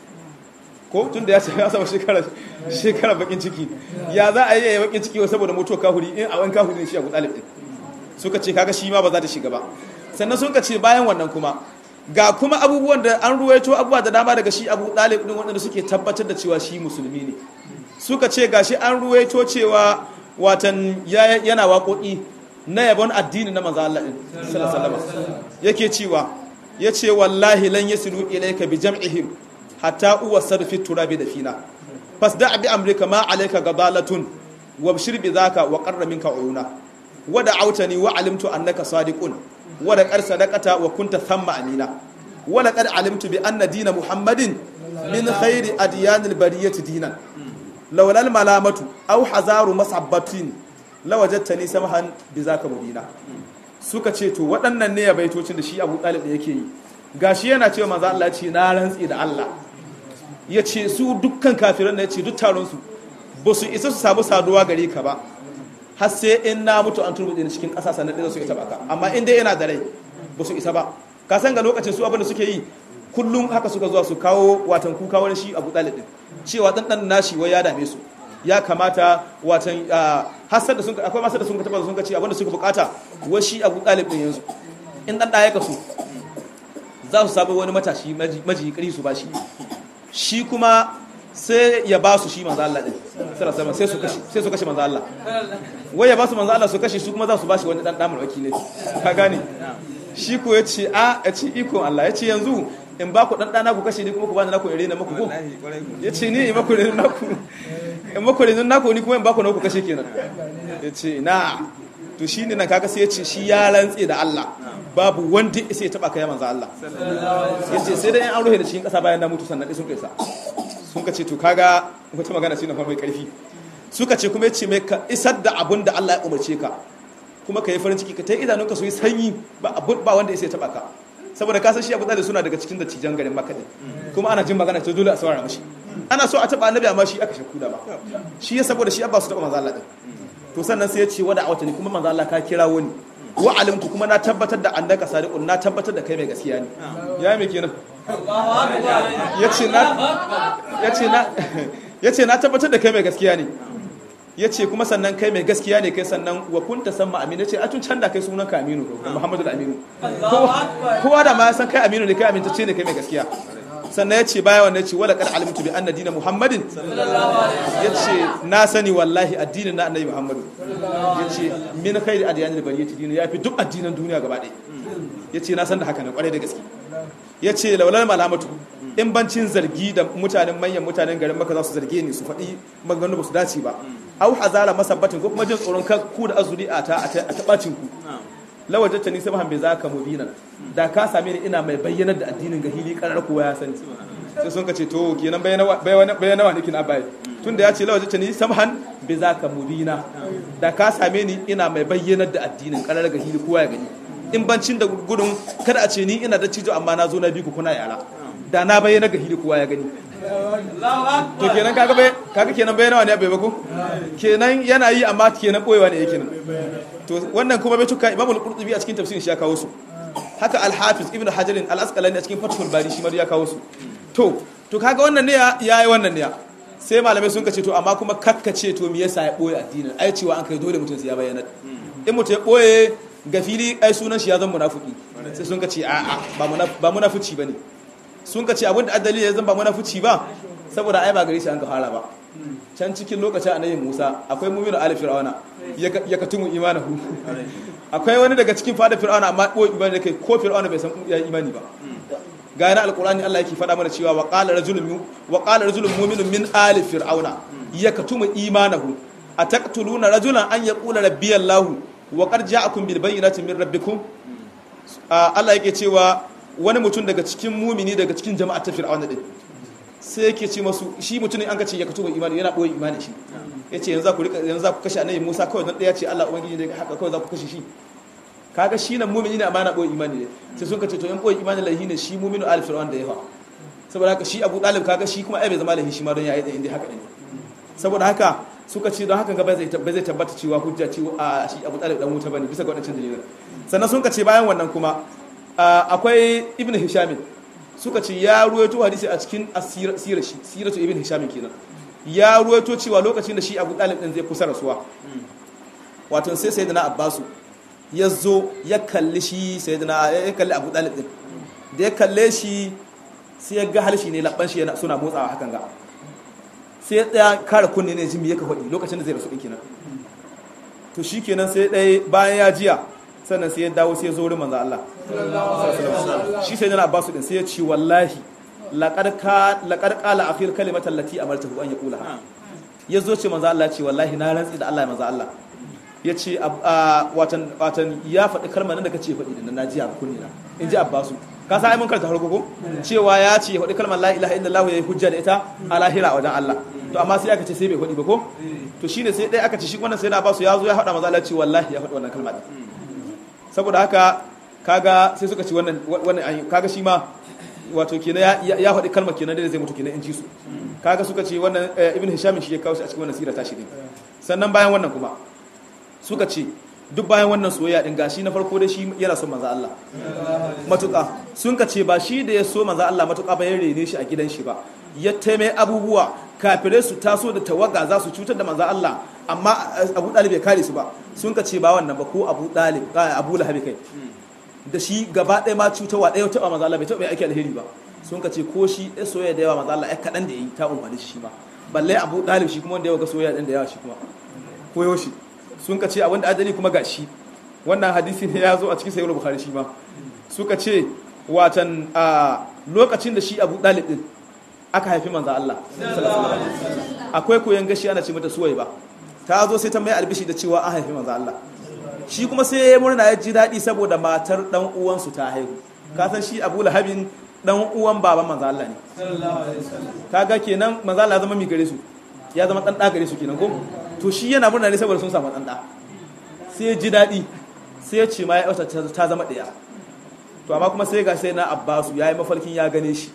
ko tun da ya ce ya samu shekarar shekarar bakin ciki ya za a yi ya bakin ciki saboda mutuwar kahuri in a wani kahuri ne shi Abu Talib din suka ce kaga shi ma ba za ta shiga ba sannan sun ka ce bayan wannan kuma ga kuma abubuwan da an ruwaito abubuwa da dama daga shi abu ɗalib ɗin waɗanda suke tabbatar da cewa shi musulmi ne suka ce ga shi an ruwaito cewa watan yana waƙoƙi na yabon addini na manzo Allah ɗin sallallahu yake cewa yace wallahi lan yasilu ilayka bi jam'ihim hatta uwasadu fi turabi da fina fasda bi amrika ma alayka gadalatun wabshir bi zaka wa qarra minka uyuna wada autani wa alimtu annaka sadiqun wada qad sadaqata wa kunta thamma amina wala qad alimtu bi anna dina muhammadin min khairi adyanil bariyati dinan lawla al malamatu aw hazaru masabbatin lawajadtani samahan bi zaka mubina suka ce to waɗannan ne ya baitocin da shi Abu Talib da yake yi gashi yana cewa manzo Allah ce na rantsi da Allah yace su dukkan kafiran da yace duk taron su ba su isa su samu saduwa gare ka ba har sai in na mutu an turbuɗe ni cikin ƙasa sannan ɗin su isa baka amma in dai yana da rai ba su isa ba ka san ga lokacin su abinda suke yi kullum haka suka zuwa su kawo watan kuka wani shi abu ɗalib ɗin cewa ɗan ɗan nashi wai ya dame su ya kamata watan hasar da sun akwai masar da sun ka taɓa sun ka ce abinda suka bukata wai shi abu ɗalib ɗin yanzu in ɗan ɗaya ka su za su sabu wani matashi maji ƙari su ba shi shi kuma sai ya ba su shi manzo Allah din sallallahu sai su kashe sai su kashe manzo Allah wai ya ba su manzo Allah su kashe su kuma za su ba shi wani dan damar wakili ka gane shi ko ya ce a ya ce iko Allah ya ce yanzu in ba ku dan dana ku kashe ni kuma ku bani naku ire na muku ko yace ni in maku ire naku in maku ire naku ni kuma in ba ku naku kashe kenan yace na to shine nan kaga sai yace shi ya rantse da Allah babu wanda sai ya taba kai manzo Allah yace sai dai an ruhe da cikin kasa bayan na mutu sannan dai sun kai sa sun ka ce to kaga wata magana shi na fa mai karfi suka ce kuma yace mai ka isar da abun da Allah ya umarce ka kuma ka yi farin ciki ka ta yi idanunka su yi sanyi ba wanda ya sai taba ka saboda ka san shi abu da suna daga cikin da cijan garin maka ne kuma ana jin magana ta dole a saurara mashi ana so a taba annabi amma shi aka shakku da ba shi ya saboda shi abba su taba manzo Allah din to sannan sai ya ce wada awata ne kuma manzo Allah ka kira wani wa alimtu kuma na tabbatar da annaka sadiqun na tabbatar da kai mai gaskiya ne ya me kenan yace na yace na yace na tabbatar da kai mai gaskiya ne ya ce kuma sannan kai mai gaskiya ne kai sannan wa kunta san aminu ce a tun can da kai sunan ka aminu muhammadu da aminu kowa da ma ya san kai aminu ne kai amintacce ne kai mai gaskiya sannan ya ce baya wannan ya ce wala kad alimtu bi anna dina muhammadin ya ce na sani wallahi addinin na annabi muhammadu ya ce min khairi adyanil bariyati dinu ya fi duk addinan duniya gaba ɗaya ya ce na san da haka ne kwarai da gaske ya ce laulal malamatu in bancin zargi da mutanen manyan mutanen garin maka za su zarge ni su faɗi maganganu ba su dace ba au hazara masabbatin ko kuma jin tsoron kan ku da azuri a ta a tabacin ku lawajata ni sai bai zaka mubinan da ka same ni ina mai bayyanar da addinin gahili karar kowa ya sani sai sun ka ce to kenan bayyana wa nikin abai tunda ya ce lawajata ni samhan bai zaka mubina da ka same ni ina mai bayyanar da addinin karar gahili kowa ya gani in bancin da gudun kada a ce ni ina da cijo amma na zo na bi ku kuna yara da na bayyana gahili kowa ya gani to kenan kaga bai kaga kenan bayyana wani abai bako kenan yana yi amma kenan boyewa ne yake nan to wannan kuma bai tuka imamul qurtubi a cikin tafsirin shi ya kawo su haka al-hafiz ibn hajar al-asqalani a cikin fathul bari shi ma ya kawo su to to kaga wannan ne yayi wannan ne sai malamai sun kace to amma kuma kakkace to me yasa ya boye addinin ai cewa an kai dole mutum sai ya bayyana in mutum ya boye ga fili ai sunan shi ya zama munafiki sai sun kace a'a ba munafici bane sun ka ce abin da adali ya zan ba munafici ba saboda ai ba gari shi an ka fara ba can cikin lokacin annabi Musa akwai mu'minu ali fir'auna ya katumu imanahu akwai wani daga cikin fada fir'auna amma ko imani kai ko fir'auna bai san ya imani ba ga yana alqur'ani Allah yake faɗa mana cewa wa qala rajulun wa qala rajulun mu'minun min ali fir'auna ya katumu imanahu ataqtuluna rajulan an yaqula rabbi allah wa qad ja'akum bil bayyinati min rabbikum Allah yake cewa wani mutum daga cikin mumini daga cikin jama'ar ta fir'auna din sai yake ce masu shi mutumin an kace ya kato imani yana boye imani shi yace yanzu za ku rika yanzu za ku kashe annabi Musa kawai dan daya ce Allah ubangiji ne haka kawai za ku kashe shi kaga shi nan mumini ne amma yana boye imani ne sai sun kace to in boye imani lahi ne shi muminu al fir'aun da yawa saboda haka shi Abu Talib kaga shi kuma ai bai zama lahi shi ma don yayi da inda haka ne saboda haka suka ce don haka bai zai tabbata cewa hujja ce a shi Abu Talib dan wuta bane bisa ga wadancan dalilan sannan sun kace bayan wannan kuma akwai ibn hishamin suka ce ya ruwaito hadisi a cikin asirar shi siratu ibn hishamin kenan ya ruwaito cewa lokacin da shi abu dalib din zai kusa rasuwa wato sai sayyidina abbasu ya zo ya kalli shi sayyidina ya kalli abu dalib din da ya kalle shi sai ya ga halshi ne labban shi yana suna motsawa hakan ga sai ya tsaya kare kunne ne jimi ya ka faɗi lokacin da zai rasu din kenan to shi kenan sai ɗaya bayan ya jiya sannan sai ya dawo sai ya zo wurin manzo Allah shi sai yana Abbas din sai ya ce wallahi laqad ka laqad qala akhir kalimatan lati amartahu an yaqula ya zo ce manzo Allah ce wallahi na rantsi da Allah manzo Allah ya ce watan watan ya faɗi kalmar nan da kace faɗi din na ji a kunni na in ji Abbas ka sa ai mun karanta harko ko cewa ya ce faɗi kalmar la ilaha illallah yayi hujja da ita a lahira wajen Allah to amma sai aka ce sai bai faɗi ba ko to shine sai dai aka ce shi wannan sai na Abbas ya zo ya faɗa manzo Allah ce wallahi ya faɗi wannan kalmar saboda haka kaga sai suka ci wannan wannan kaga shi ma wato kenan ya ya faɗi kalmar kenan da zai mutu kenan in ji su kaga suka ce wannan ibn hisham shi ya kawo shi a cikin wannan sira tashi din sannan bayan wannan kuma suka ce duk bayan wannan soyayya din gashi na farko da shi yana son manzo Allah matuƙa sun ka ce ba shi da ya so manzo Allah matuƙa ba ya rene shi a gidan shi ba ya taime abubuwa kafirai su taso da tawaga za su cutar da manzo Allah amma Abu Dalib ya kare su ba sun ka ce ba wannan ba ko Abu Dalib Abu Lahab kai da shi gaba ɗaya ma cutarwa ɗaya taɓa manzo Allah bai taɓa aiki alheri ba sun ka ce ko shi ɗaya soyayya da yawa manzo Allah ya kaɗan da ya yi ta umarni shi ma balle Abu Dalib shi kuma wanda ya ga soyayya ɗin da yawa shi kuma koyo shi sun ka ce a wanda adali kuma gashi wannan hadisi ne ya zo a cikin sayyid bukhari shi ma suka ce watan lokacin da shi Abu Talib din aka haifi manzo Allah akwai koyan gashi ana ce mata suwai ba ta zo sai ta mai albishi da cewa an haifi manzo Allah shi kuma sai ya murna ya ji daɗi saboda matar dan uwansu ta haihu ka san shi Abu Lahabin dan uwan baban manzo Allah ne kaga kenan manzo Allah ya zama mi gare su ya zama dan da gare su kenan ko to shi yana murna ne saboda sun samu dan da sai ya ji daɗi sai ya ce ma ya ta zama ɗaya to amma kuma sai ga sai na Abbasu yayi mafarkin ya gane shi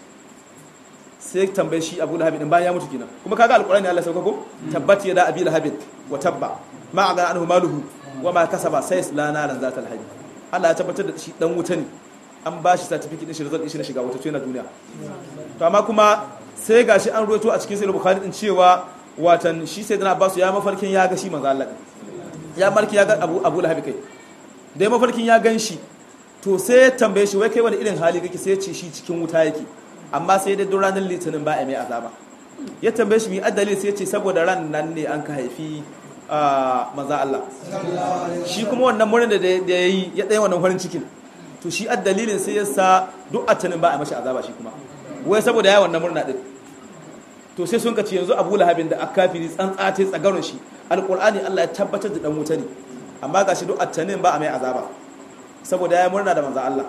sai tambaye shi abu lahabin din bayan ya mutu kenan kuma kaga alqur'ani Allah sauka ko tabbat yada abi lahabin wa tabba ma aga anhu maluhu wa ma kasaba sai lana ran zata alhaji Allah ya tabbatar da shi dan wuta ne an ba shi certificate din shi result din shi na shiga wuta to yana duniya to amma kuma sai gashi an ruwaito a cikin sahih bukhari din cewa watan shi sai dana Abbas ya mafarkin ya ga shi manzo Allah ya marki ya ga abu abu lahabi kai da mafarkin ya gan shi to sai ya tambaye shi wai kai wani irin hali kake sai ya ce shi cikin wuta yake amma sai dai duk ranar litinin ba a mai azaba ya tambaye shi mai adali sai ce saboda ran nan ne an ka haifi maza Allah shi kuma wannan murnin da ya yi ya ɗaya wannan farin cikin to shi addalilin sai ya sa duk atanin ba a mashi azaba shi kuma wai saboda ya wannan murna din to sai sun kace yanzu Abu Lahabin da akafiri tsantsate tsagaron shi alqur'ani Allah ya tabbatar da dan wuta ne amma gashi duk atanin ba a mai azaba saboda ya murna da manzo Allah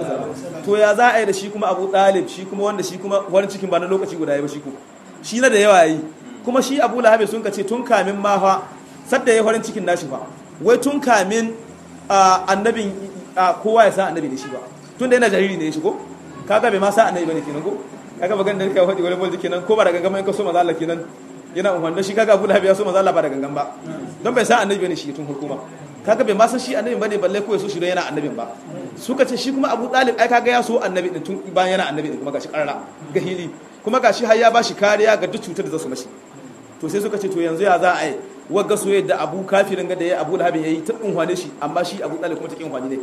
to ya za a yi da shi kuma Abu Talib shi kuma wanda shi kuma wani cikin ba na lokaci guda ya ba shi kuma shi na da yawa yi kuma shi Abu Lahab sun kace tun kamin ma fa sadda ya farin cikin nashi fa wai tun kamin annabin kowa ya san annabi ne shi ba tun da yana jariri ne ya shigo kaga bai ma sa annabi bane kenan ko kaga magan da kai faɗi wani bolji kenan ko ba da gangan in ka so manzo Allah kenan yana umman shi kaga Abu Lahab ya so manzo Allah ba da gangan ba don bai san annabi bane shi tun hukuma kaga bai ma san shi annabi bane balle ko ya so shi don yana annabin ba suka ce shi kuma Abu Talib ai kaga ya so annabi din tun bayan yana annabi din kuma gashi karara ga hili kuma gashi har ya bashi kariya ga duk cutar da za su mashi to sai suka ce to yanzu ya za a yi wagga so yadda Abu kafirin ga da ya Abu Lahab yayi ta unhwane shi amma shi Abu Talib kuma ta kin unhwane ne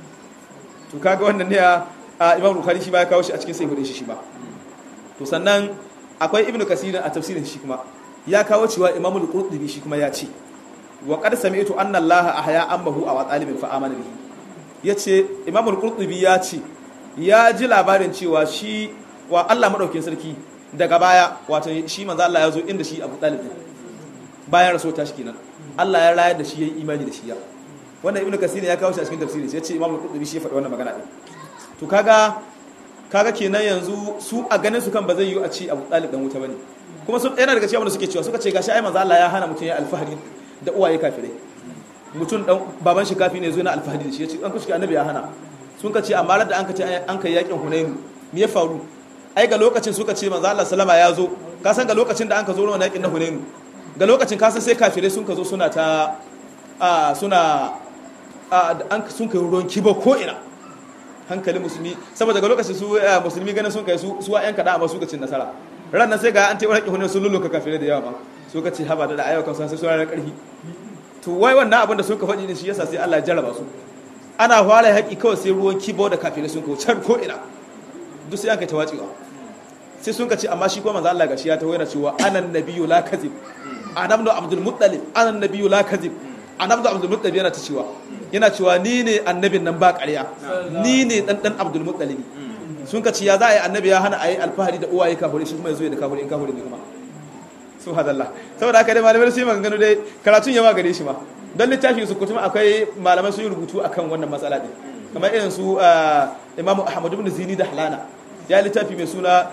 to kaga wannan ne a Imam Bukhari shi ba ya kawo shi a cikin sahihudin shi shi ba to sannan akwai Ibn Kasir a tafsirin shi kuma ya kawo cewa Imam Al-Qurtubi shi kuma ya ce wa qad sami'tu anna Allah ahya ambahu aw talibin fa amana bihi yace Imam al-Qurtubi ya ce ya ji labarin cewa shi wa Allah madaukakin sarki daga baya wato shi manzo Allah ya zo inda shi Abu Talib bayan rasul ta shi kenan Allah ya rayar da shi yayin imani da shi ya wannan Ibn Kasir ya kawo shi a cikin tafsiri sai yace Imam al-Qurtubi shi ya faɗi wannan magana din to kaga kaga kenan yanzu su a ganin su kan ba zai yi a ci Abu Talib dan wuta bane kuma su yana daga cikin wanda suke cewa suka ce gashi ai manzo Allah ya hana mutum ya alfahari da uwaye kafirai mutum dan baban shi kafi ne zo na alfahari da shi yace an kushi annabi ya hana sun ka ce amma da an ka ce an kai yakin hunainu me ya faru ai ga lokacin suka ce manzo Allah sallama ya zo ka san ga lokacin da an ka zo wannan yakin na hunainu ga lokacin ka san sai kafirai sun ka zo suna ta a suna a an sun kai ruwan kibo ko ina hankali musulmi saboda ga lokacin su musulmi ganin sun kai su su wa'yan kada amma suka cin nasara ran nan sai ga an taimaka hunainu sun lulluka kafirai da yawa ba suka ce haba da ayyukan sai suna da ƙarfi to wai wannan abin da suka faɗi ne shi yasa sai Allah ya jarraba su ana fara haƙi kawai sai ruwan kibo da kafirai sun kawo can ko ina duk sai an kai tawacewa sai sun ka ce amma shi kuma manzo Allah gashi ya tawo yana cewa anan nabiyyu la kadhib anam da abdul muttalib anan nabiyyu la kadhib anam da abdul muttalib yana ta cewa yana cewa ni ne annabin nan ba ƙarya ni ne dan dan abdul muttalib sun ka ce ya za a yi annabi ya hana a yi alfahari da uwaye kafirai shi kuma ya zo da kafirai in kafirai ne kuma subhanallah saboda haka dai malamai sun yi maganganu dai karatun yawa gare shi ma don littafin su kuma akwai malamai sun yi rubutu akan wannan matsala din kamar irin su imam ahmad ibn zini da halana ya littafi mai suna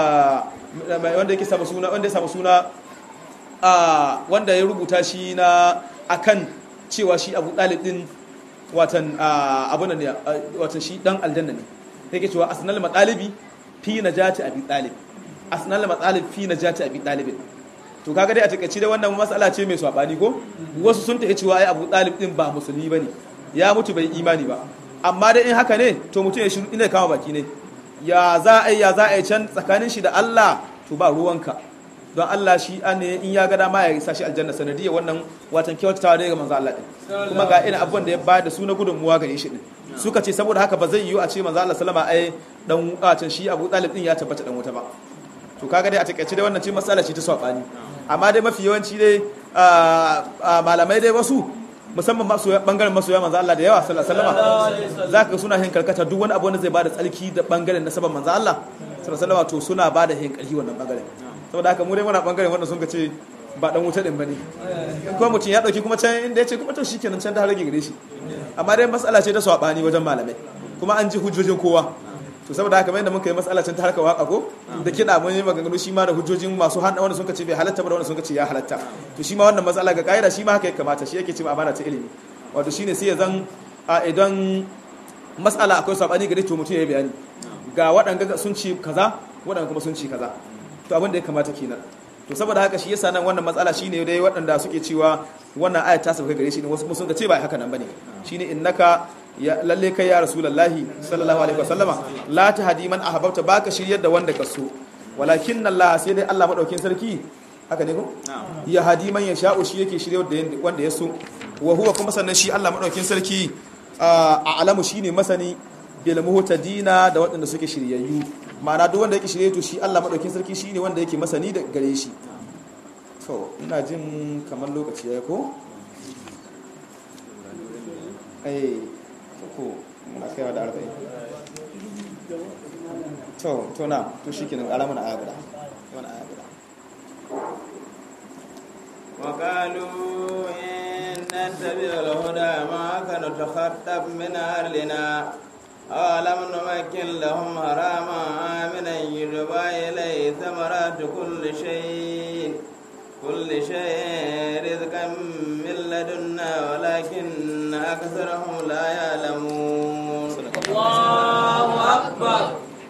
wanda yake samu suna wanda ya samu suna wanda ya rubuta shi na akan cewa shi abu dalib din watan abun ne watan shi dan aljanna ne yake cewa asnal matalibi fi najati abi talib asnal matalib fi najati abi talib to kaga dai a takaice dai wannan matsala ce mai swabani ko wasu sun tafi cewa ai Abu Talib din ba musulmi bane ya mutu bai imani ba amma dai in haka ne to mutum ya shiru ina kama baki ne ya za a ya za a can tsakanin shi da Allah to ba ruwanka don Allah shi ne in ya ga dama ya sa shi aljanna sanadiyar wannan watan kyautatawa daga manzo Allah din kuma ga irin abubuwan da ya bayar da su na gudunmuwa gare shi din suka ce saboda haka ba zai yiwu a ce manzo Allah sallama ai dan watan shi Abu Talib din ya tabbata dan wuta ba to kaga dai a takaice dai wannan ce matsala ce ta swabani amma dai mafi yawanci dai malamai dai wasu musamman masoya bangaren masoya manzo Allah da yawa sallallahu alaihi wasallam zaka ga suna hin karkata duk wani abu wanda zai bada tsalki da bangaren nasaban manzo Allah sallallahu alaihi wasallam to suna bada hin karhi wannan bangaren saboda haka mu dai muna bangaren wanda sun ka ce ba dan wuta din bane kuma mutum ya dauki kuma can inda ya ce kuma to shikenan can da rage gare shi amma dai matsala ce ta swabani wajen malamai kuma an ji hujjojin kowa to saboda haka mai da muka yi matsala can ta harkar waka ko da kiɗa mun yi maganganu shi ma da hujjojin masu handa wanda suka ce bai halatta ba da wanda suka ce ya halatta to shi ma wannan matsala ga kaida shi ma haka ya kamata shi yake cewa amana ta ilimi wato shine sai ya zan a idan matsala akwai sabani gare to mutum ya yi bayani ga waɗanda sun ci kaza waɗanda kuma sun ci kaza to abin da ya kamata kenan to saboda haka shi yasa nan wannan matsala shine dai waɗanda suke cewa wannan ayat ta sauka gare shi ne wasu sun ce ba haka nan bane shine innaka ya lalle kai ya rasulullahi sallallahu alaihi wasallama la tahdi man ahbabta baka shiryar da wanda ka so walakin Allah sai dai Allah madaukin sarki haka ne ko ya hadi man yasha'u shi yake shiryar da wanda ya so wa huwa kuma sannan shi Allah madaukin sarki a alamu shine masani bil muhtadina da waɗanda suke shiryayyu ma'ana duk wanda yake shirye to shi Allah madaukin sarki shine wanda yake masani da gare shi to ina jin kamar lokaci ya ko eh ko muna kaiwa da arba'in to to na to shikenan ala mana aya guda mana aya guda وقالوا إن نتبع الهدى معك نتخطف من أهلنا أولم نمكن لهم حراما آمنا يجبى إليه ثمرات كل شيء كل شيء رزقا من لدنا ولكن أكثرهم لا يعلمون الله أكبر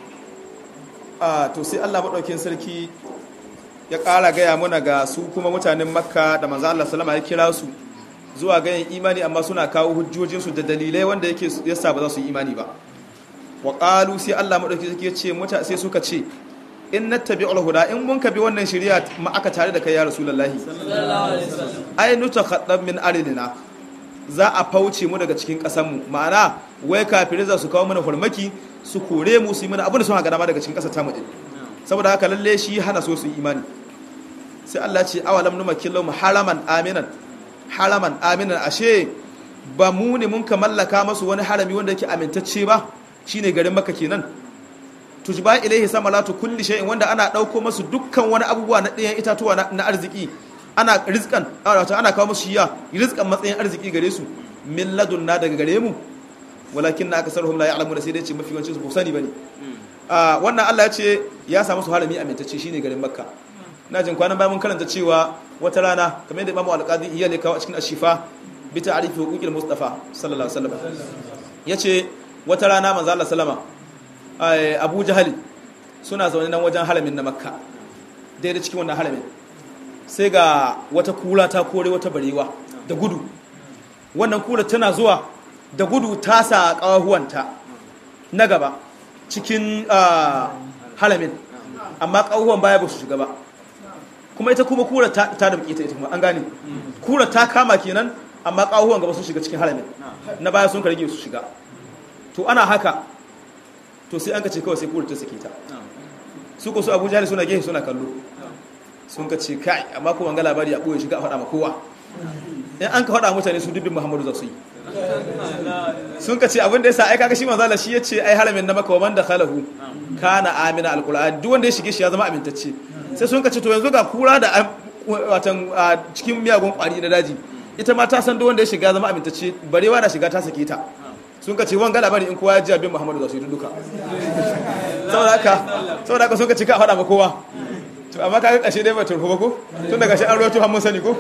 a to sai Allah madaukin sarki ya ƙara gaya muna ga su kuma mutanen makka da manzo Allah sallama ya kira su zuwa ganin imani amma suna kawo hujjojinsu da dalilai wanda yake yasa ba za su yi imani ba wa qalu sai Allah madauki sarki ya ce muta sai suka ce in nattabi'ul huda in mun ka bi wannan shari'a ma aka tare da kai ya rasulullahi ai nutakhaddam min aridina za a fauce mu daga cikin ƙasar mu ma'ana wai kafirai za su kawo mana farmaki su kore mu su yi mana abin da sun haga dama daga cikin ƙasar tamu din saboda haka lalle shi hana so su yi imani sai Allah ce awalam numakin lahum haraman aminan haraman aminan ashe ba mu ne mun ka mallaka masu wani harami wanda yake amintacce ba shine garin makka kenan tujba ilaihi samalatu kulli shay'in wanda ana dauko masu dukkan wani abubuwa na ɗayan itatuwa na arziki ana rizqan wato ana kawo musu shiya rizqan matsayin arziki gare su min ladunna daga gare mu walakin na akasaruhum la ya'lamuna sai dai ce mafi yawancin su ba sani bane a wannan Allah ya ce ya samu su harami amintacce shine garin makka na jin kwanan bayan mun karanta cewa wata rana kamar yadda imamu alqadi iya ne kawo a cikin ashifa bi ta'rifi huquqil mustafa sallallahu alaihi wasallam yace wata rana manzo Allah sallama Abu Jahal suna zaune nan wajen haramin na makka daidai cikin wannan haramin sai ga wata kula ta kore wata barewa da gudu wannan kula tana zuwa da gudu ta sa kawahuwanta na gaba cikin halamin amma kawahuwan baya ba su shiga ba kuma ita kuma kura ta da ita ita kuma an gane kura ta kama kenan amma kawahuwan gaba su shiga cikin halamin na baya sun karge su shiga to ana haka to sai an ka ce kawai sai kura ta sake ta su ko su abu jihar suna gehe suna kallo sun ka ce kai amma kuma ga labari a ɓoye shiga a faɗa ma kowa in an ka faɗa mutane su dubbin muhammadu za su yi sun ka ce abin da ya sa ai kaga shi manzala shi ya ce ai halamin na maka wa man da khalahu kana amina alquran duk wanda ya shige shi ya zama amintacce sai sun ka ce to yanzu ga kura da watan cikin miyagun kwari na daji ita ma ta san duk wanda ya shiga zama amintacce barewa na shiga ta sake ta sun ka ce wanga labari in kowa ya ji abin muhammadu za su yi duka saboda haka saboda haka sun ka ce ka faɗa ma kowa to amma kaga kashe dai ba turfu ba ko tun daga shi an roto har mun sani ko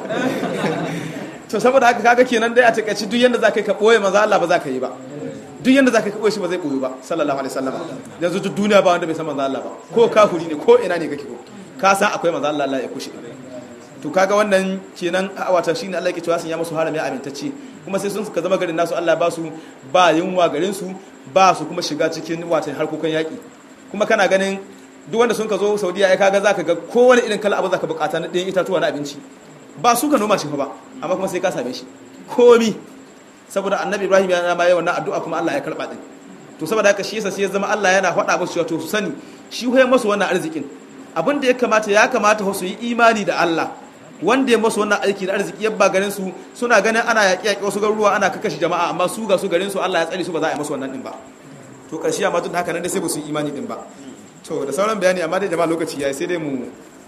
to saboda haka kaga kenan dai a takaici duk yanda zaka yi ka boye manzo Allah ba za ka yi ba duk yanda zaka yi ka boye shi ba zai boye ba sallallahu alaihi wasallam yanzu duk duniya ba wanda bai san manzo Allah ba ko kafiri ne ko ina ne kake ko ka san akwai manzo Allah Allah ya kushe to kaga wannan kenan wata shine Allah yake cewa sun ya musu harami amintacce kuma sai sun ka zama garin nasu Allah ba su ba yunwa garin su ba su kuma shiga cikin watan harkokan yaki kuma kana ganin duk wanda sun ka zo Saudiya ai kaga zaka ga kowane irin kala abu zaka bukata na ɗayan itatuwa na abinci ba su ka noma shi ba amma kuma sai ka same shi komi saboda annabi ibrahim ya ma yawan addu'a kuma Allah ya karba din to saboda haka shi yasa sai ya zama Allah yana faɗa musu cewa to su sani shi hoye musu wannan arzikin abin da ya kamata ya kamata su yi imani da Allah wanda ya masu wannan aiki da arziki yabba garin su suna ganin ana yaƙi yaƙi wasu garuruwa ana kakashi jama'a amma su ga su garin su Allah ya tsare su ba za a yi masu wannan din ba to karshe amma duk da haka nan dai sai ba su yi imani din ba to da sauran bayani amma dai jama'a lokaci yayi sai dai mu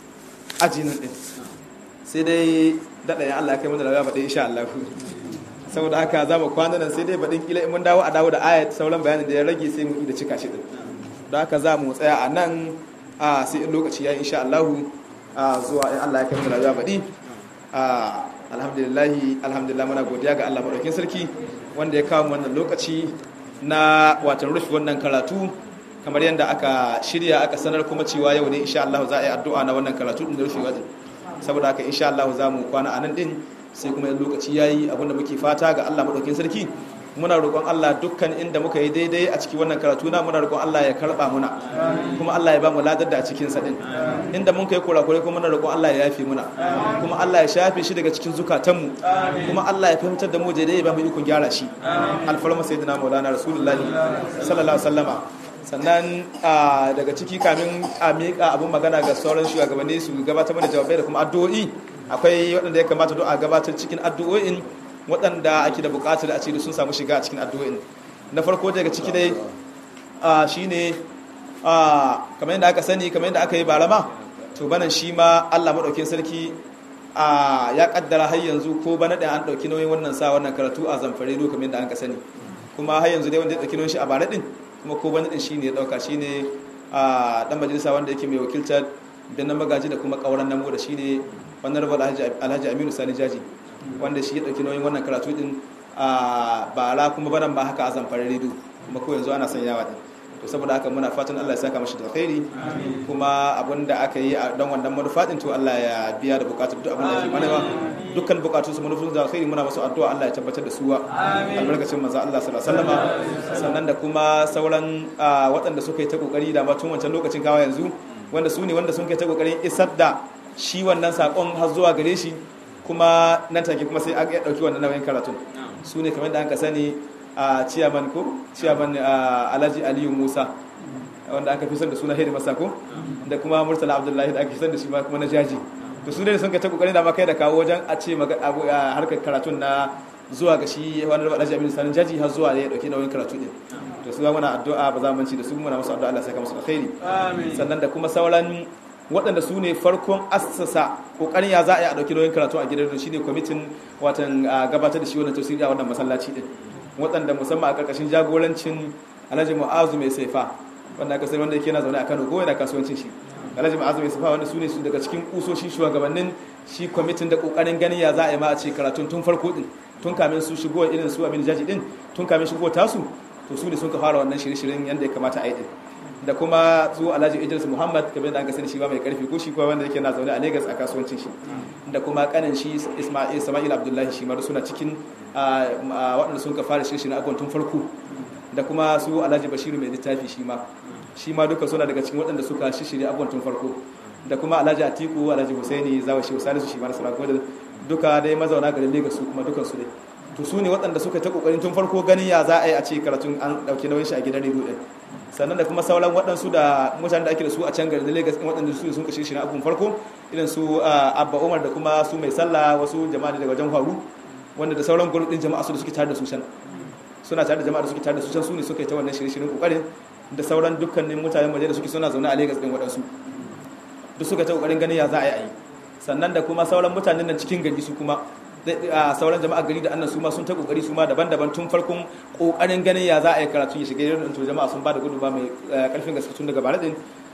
aji nan din sai dai daɗa ya Allah ya kai mana da baɗi insha Allah saboda haka za mu kwana nan sai dai baɗin kila in mun dawo a dawo da ayat sauran bayanin da ya rage sai mu yi da cika shi din don haka za mu tsaya a nan a sai in lokaci ya insha Allah a zuwa in Allah ya kai mana da baɗi a alhamdulillah alhamdulillah muna godiya ga Allah madaukin sarki wanda ya kawo wannan lokaci na watan rufe wannan karatu kamar yadda aka shirya aka sanar kuma cewa yau ne insha Allah za a yi addu'a na wannan karatu din da rufe wajen saboda haka insha Allah za mu kwana a nan din sai kuma lokaci yayi abinda muke fata ga Allah madaukakin sarki muna roƙon Allah dukkan inda muka yi daidai a cikin wannan karatu na muna roƙon Allah ya karba muna kuma Allah ya ba mu ladar da a cikin sa din inda mun kai kurakurai kuma muna roƙon Allah ya yafe muna kuma Allah ya shafe shi daga cikin zukatanmu kuma Allah ya fahimtar da mu daidai ya ba mu ikon gyara shi alfarma sayyidina maulana rasulullahi sallallahu alaihi wasallama sannan daga ciki kamin a miƙa abin magana ga sauran shugabanni su gabatar mana jawabai da kuma addu'o'i akwai waɗanda ya kamata don a gabatar cikin addu'o'in waɗanda ake da buƙatar a ce sun samu shiga a cikin addu'o'in na farko daga ciki dai shine kamar yadda aka sani kamar yadda aka yi barama to banan shi ma Allah maɗaukin sarki ya kaddara har yanzu ko bana da an ɗauki nauyin wannan sa wannan karatu a zamfare kamar yadda an ka sani kuma har yanzu dai wanda ya ɗauki nauyin shi a bara ɗin kuma ko bani din shine ya dauka shine a dan majalisa wanda yake mai wakiltar binnan magaji da kuma kauran namo da shine wannan rabar alhaji aminu sani jaji wanda shi ya dauki nauyin wannan karatu din a bara kuma baran ba haka a zamfara redo kuma ko yanzu ana sanyawa din to saboda haka muna fatan Allah ya saka mashi da alkhairi kuma abinda aka yi a dan wannan manufa din to Allah ya biya da bukatun duk abin da yake manewa dukkan bukatun su manufofin da alkhairi muna masu addu'a Allah ya tabbatar da suwa albarkacin manzo Allah sallallahu alaihi wasallama sannan da kuma sauran waɗanda suka yi ta kokari da ma tun wancan lokacin kawa yanzu wanda su ne wanda sun kai ta kokarin isar da shi wannan sakon har zuwa gare shi kuma nan take kuma sai an dauki wannan nauyin karatun su ne kamar da an ka sani a ciyaman ko ciyaman alhaji aliyu musa wanda aka fi son da suna hedi masa ko da kuma murtala abdullahi da aka fi son da shi kuma na jaji to su ne sun kai ta kokarin da makai da kawo wajen a ce harkar karatun na zuwa ga shi wani rabu alhaji aminu sanin jaji har zuwa ya dauki nauyin karatu din to su muna addu'a ba za mu ci da su muna masu addu'a Allah ya saka musu alkhairi sannan da kuma sauran waɗanda su ne farkon assasa kokarin ya za a yi a dauki nauyin karatu a gidan shi ne kwamitin watan gabatar da shi wannan tafsiri a wannan masallaci din waɗanda musamman a ƙarƙashin jagorancin alhaji mu'azu mai saifa wanda aka sani wanda yake na zaune a kano ko yana kasuwancin shi alhaji mu'azu mai saifa wanda su ne su daga cikin kusoshi shugabannin shi kwamitin da ƙoƙarin ganin ya za a yi ma a ce karatun tun farko din tun kamin su shigo irin su abin jaji din tun kamin shigo tasu to su ne sun ka fara wannan shirye-shiryen yadda ya kamata a yi din da kuma su alhaji idris muhammad kamar da an sani shi ba mai karfi ko shi kuma wanda yake na zaune a lagos a kasuwancin shi da kuma kanin shi ismail abdullahi shi mara suna cikin waɗanda sun ka fara shirye-shiryen abubuwan tun farko da kuma su alhaji bashiru mai littafi shi ma shi ma duka suna daga cikin waɗanda suka shirye abubuwan tun farko da kuma alhaji atiku alhaji husaini zawa shi salisu shi ma na sura duka dai mazauna garin lagos su kuma dukansu dai to su ne waɗanda suka ta kokarin tun farko ganin ya za a yi a ce karatun an ɗauki nauyin shi a gidan rediyo ɗin sannan da kuma sauran waɗansu da mutane da ake da su a can garin Lagos ɗin waɗanda su sun kashe shi na abun farko irin su Abba Umar da kuma su mai sallah wasu jama'a daga wajen faru wanda da sauran gurbin ɗin jama'a su da suke tare da su can suna tare da jama'a da suke tare da su can su ne suka yi ta wannan shirye-shiryen kokarin da sauran dukkanin mutanen waje da suke suna zaune a Lagos ɗin waɗansu duk suka ta kokarin ganin ya za a yi a yi sannan da kuma sauran mutanen nan cikin gari su kuma a sauran jama'a gari da annan su ma sun ta kokari su ma daban-daban tun farkon kokarin ganin ya za a yi karatu ya shiga irin to jama'a sun ba da gudunma mai karfin gaske tun daga baradin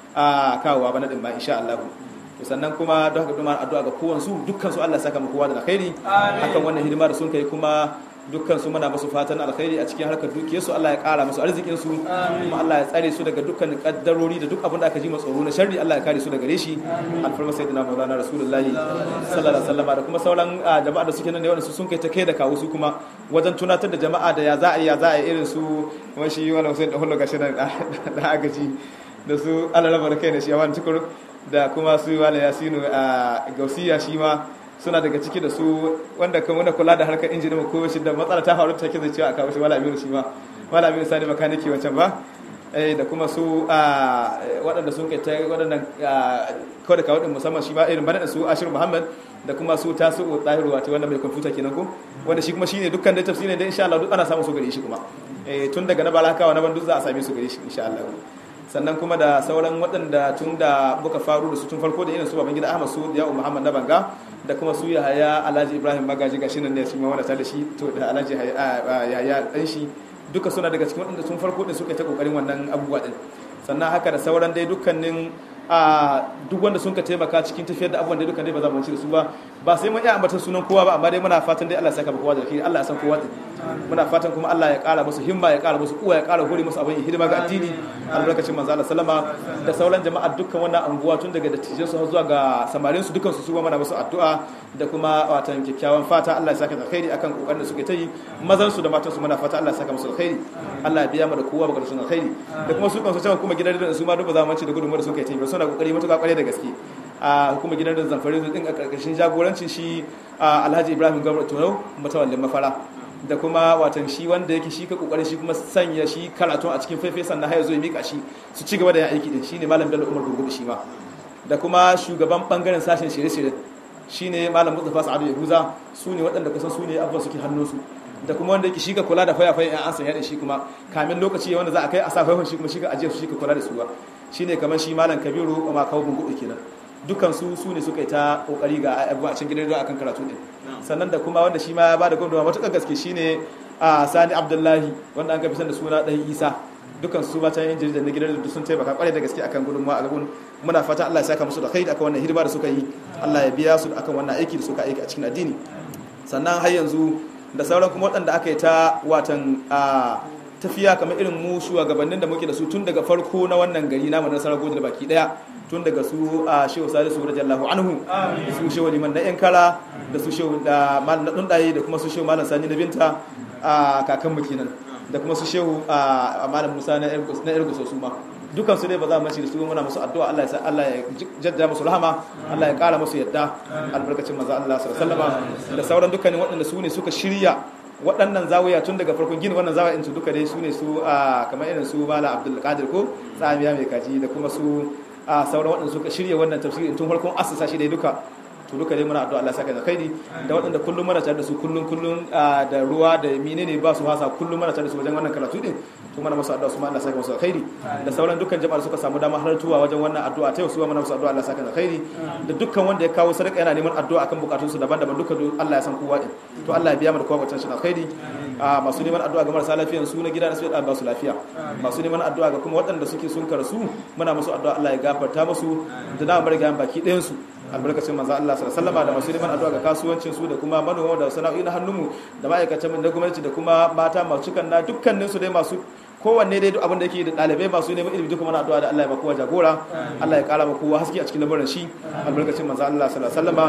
a kawowa bana din ba insha Allah to sannan kuma don haka kuma addu'a ga kowan su dukkan su Allah saka mu kowa da alkhairi akan wannan hidima da sun kai kuma dukkan su muna musu fatan alkhairi a cikin harkar dukiyar su Allah ya kara musu arzikin su kuma Allah ya tsare su daga dukkan kaddarori da duk abin da aka ji tsoro na sharri Allah ya kare su daga reshi alfarma sayyidina maulana rasulullahi sallallahu alaihi wasallam da kuma sauran jama'a da suke nan ne wanda su sun kai ta kai da kawo su kuma wajen tunatar da jama'a da ya za a yi ya za a yi irin su kuma shi wani Hussein da hullu gashi da agaji da su Allah rabar kai da shi yawan tukur da kuma su wala yasinu a gausiya shi ma suna daga ciki da su wanda kan wanda kula da harkar injinin ko shi da matsala ta faru take zai cewa a kawo shi wala aminu shi ma wala aminu sani makaniki wancan ba eh da kuma su waɗanda sun kai ta waɗannan kawai da kawo din musamman shi ma irin bana da su ashir muhammad da kuma su tasu ɗahiru wato wanda mai kwamfuta kenan ko wanda shi kuma shine dukkan da tafsirin da insha Allah duk ana samun su gare shi kuma eh tun daga na balakawa na bandu za a same su gare shi insha Allah sannan kuma da sauran waɗanda tun da muka faru da su tun farko da irin su babangida Ahmad su da Ya'u Muhammad na Banga da kuma su Yahaya Alhaji Ibrahim Magaji gashi nan ne su ma wanda ta da shi to da Alhaji Yahaya dan shi duka suna daga cikin waɗanda tun farko din suka ta kokarin wannan abubuwa din sannan haka da sauran dai dukkanin a duk wanda sun ka taimaka cikin tafiyar da abubuwan da dukkan dai ba za mu ci da su ba ba sai mun iya ambatan sunan kowa ba amma dai muna fatan dai Allah ya saka ba kowa da alheri Allah ya san kowa din muna fatan kuma Allah ya kara musu himma ya kara musu uwa ya kara hore musu abin hidima ga addini albarkacin manzo Allah sallama da sauran jama'a dukkan wannan anguwa tun daga dattijin su zuwa ga samarin su dukkan su su mana musu addu'a da kuma watan kyakkyawan fata Allah ya saka alkhairi akan kokarin da suke ta yi mazan su da matan su muna fata Allah ya saka musu alkhairi Allah ya biya mu da kowa baka sun alkhairi da kuma su kansu cewa kuma gidan da su ma duk ba za mu ci da gudunmuwar da suka yi ba suna kokari matuƙa kware da gaske a hukumar gidan da zamfari din a karkashin jagorancin shi Alhaji Ibrahim Gabra Tunau mutawallin mafara da kuma watan shi wanda yake shi ka kokarin shi kuma sanya shi karatun a cikin faifai sannan har ya zo ya mika shi su ci gaba da yin aiki din shine malam Bello Umar Gurgudu shi ma da kuma shugaban bangaren sashen shirye-shirye shine malam Mustafa Sa'adu Yahuza su ne waɗanda kusan su ne abubuwa suke hannunsu da kuma wanda yake shi ka kula da fayafayen yan ansa yadda shi kuma kamin lokaci wanda za a kai a sa faifan shi kuma shi ka ajiye su shi ka kula da su ba shine kamar shi malam Kabiru ma kawo bungudu kenan dukan su su ne suka yi ta kokari ga abubuwa a cikin gidan don akan karatu din sannan da kuma wanda shi ma ya bada gwamnati matuƙar gaske shine a Sani Abdullahi wanda an gafi da suna dan Isa dukan su mata yin jarida na gidan da sun taimaka kwarai da gaske akan gudunmawa a gaban muna fata Allah ya saka musu da khairi akan wannan hidima da suka yi Allah ya biya su akan wannan aiki da suka aiki a cikin addini sannan har yanzu da sauran kuma waɗanda aka yi ta watan a tafiya kamar irin mu shugabannin da muke da su tun daga farko na wannan gari namu na sarar da baki daya tun daga su a shehu salisu radiyallahu anhu su shehu liman na yan kara da su shehu da malam na dundaye da kuma su shehu malam sani na binta a kakan mu kenan da kuma su shehu a malam musa na ergo su ma dukan su dai ba za mu ci da su muna musu addu'a Allah ya sa Allah ya jadda musu rahama Allah ya kara musu yadda albarkacin manzo Allah sallallahu alaihi wasallam da sauran dukkanin waɗanda su ne suka shirya waɗannan zawiya tun daga farkon gini wannan zawiya su duka dai su ne su a kamar irin su Malam Abdul Qadir ko tsamiya mai kaji da kuma su a sauran waɗanda suka shirya wannan tafsiri tun farkon assasa shi dai duka to duka dai muna addu'a Allah saka da khairi da waɗanda kullum muna tare da su kullum kullum da ruwa da menene ba su hasa kullum muna tare da su wajen wannan karatu din to muna masu addu'a su ma Allah saka musu khairi da sauran dukkan jama'ar suka samu dama halartuwa wajen wannan addu'a ta yau su muna masu addu'a Allah saka da khairi da dukkan wanda ya kawo sadaka yana neman addu'a akan bukatun su daban-daban duka Allah ya san kowa din to Allah ya biya mu da kowa bukatun shi khairi masu neman addu'a ga marasa lafiya su na gida da su da ba su lafiya masu neman addu'a ga kuma waɗanda suke sun karasu muna musu addu'a Allah ya gafarta musu da dama bar ga baki ɗayan su albarkacin manzo Allah sallallahu alaihi wasallam da masu neman addu'a ga kasuwancin su da kuma manoma da sana'o'i na hannunmu da ma'aikatan mu da gwamnati da kuma mata masu kan na dukkanin su dai masu kowanne dai duk abin da yake da ɗalibai masu neman ilimi duka mana addu'a da Allah ya ba kowa jagora Allah ya kara ma kowa haske a cikin lamarin shi albarkacin manzo Allah sallallahu alaihi wasallam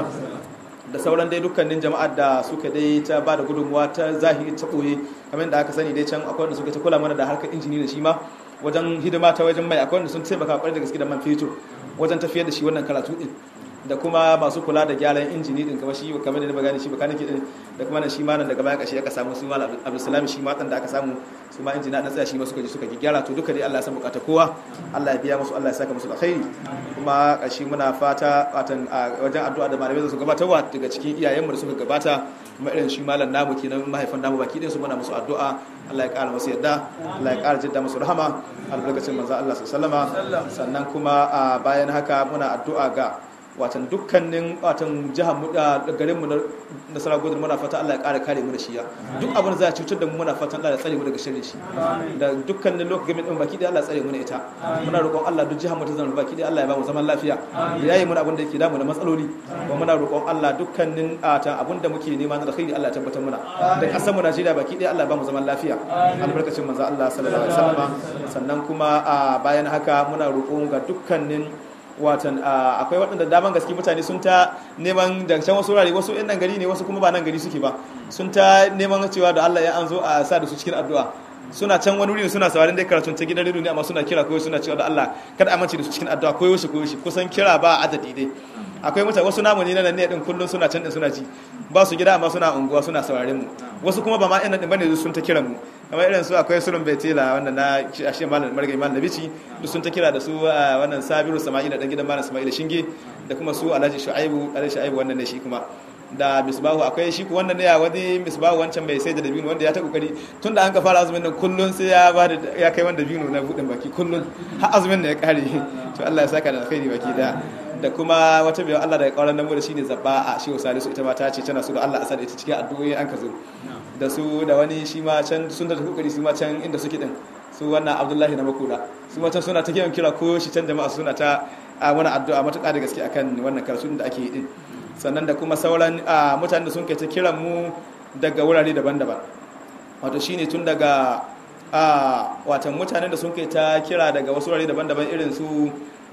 da sauran dai dukkanin jama'ar da suka dai ta ba da gudunmuwa ta zahiri ta ɓoye kamar da aka sani dai can akwai wanda suka ta kula mana da harkar injini da shi ma wajen hidima ta wajen mai akwai wanda sun taimaka kwarai da gaske da man fetur wajen tafiyar da shi wannan karatu din da kuma masu kula da gyaran injini din kamar shi kamar da na gani shi bakanike din da kuma nan shi ma nan daga baya kashe aka samu su malam Abdulsalam shi ma dan da aka samu su ma injina na tsaya shi ma suka ji suka gyara to duka dai Allah ya san bukata kowa Allah ya biya musu Allah ya saka musu alkhairi kuma kashi muna fata watan wajen addu'a da malamai su gabatarwa daga cikin iyayenmu da suka gabata kuma irin shi malam namu kenan mahaifan namu baki din su muna musu addu'a Allah ya kara musu yadda Allah ya kara jidda musu rahama albarkacin manzo Allah sallallahu alaihi wasallam sannan kuma bayan haka muna addu'a ga watan dukkanin watan jihar mu da garin mu na Saragoda muna fata Allah ya ƙara kare mu da shi ya duk abin da za cutar da mu muna fatan Allah ya tsare mu daga sharri shi da dukkanin lokacin gamin din baki da Allah ya tsare mu da ita muna roƙon Allah duk jihar mu ta zama baki da Allah ya ba mu zaman lafiya da yayi mu abin da yake damu da matsaloli kuma muna roƙon Allah dukkanin ta abin da muke nema na alkhairi Allah ya tabbatar muna da kasar mu Najeriya baki da Allah ya ba mu zaman lafiya albarkacin manzo Allah sallallahu alaihi wasallam sannan kuma bayan haka muna roƙon ga dukkanin watan akwai waɗanda daman gaske mutane sun ta neman dancen wasu wurare wasu yan nan gari ne wasu kuma ba nan gari suke ba sun ta neman cewa da Allah ya an zo a sa da su cikin addu'a suna can wani wuri suna sauraron dai karatun ta gidan rediyo ne amma suna kira koyo suna cewa da Allah kada a mace da su cikin addu'a koyo shi koyo shi kusan kira ba adadi dai akwai mutane wasu namu ne na ne din kullun suna can din suna ji ba su gida amma suna unguwa suna sauraren mu wasu kuma ba ma ina din bane sun ta kiran mu kamar irin su akwai sulun betela wannan na ashe malam margai malam nabici duk sun ta kira da su wannan sabiru sama'ila dan gidan malam sama'ila shinge da kuma su alhaji shu'aibu alhaji shu'aibu wannan ne shi kuma da misbahu akwai shi ku wannan ne ya wani misbahu wancan mai sai da dabino wanda ya ta kokari tun da an ka fara azumin nan kullun sai ya ba da ya kai wanda dabino na budin baki kullun har azumin ne ya kare to Allah ya saka da alkhairi baki da da kuma wata biyan Allah daga kauran namu da shine zabba a shi salisu ita ma ta ce tana so da Allah a sada ita cikin addu'o'i an ka zo da su da wani shi ma can sun da kokari su ma can inda suke din su wannan Abdullahi na makuda su ma can suna ta kiran kira ko shi can jama'a suna ta wani addu'a matuƙa da gaske akan wannan karatu da ake yi din sannan da kuma sauran mutanen da sun kai ta kiran mu daga wurare daban-daban wato shine tun daga watan mutanen da sun kai ta kira daga wasu wurare daban-daban irin su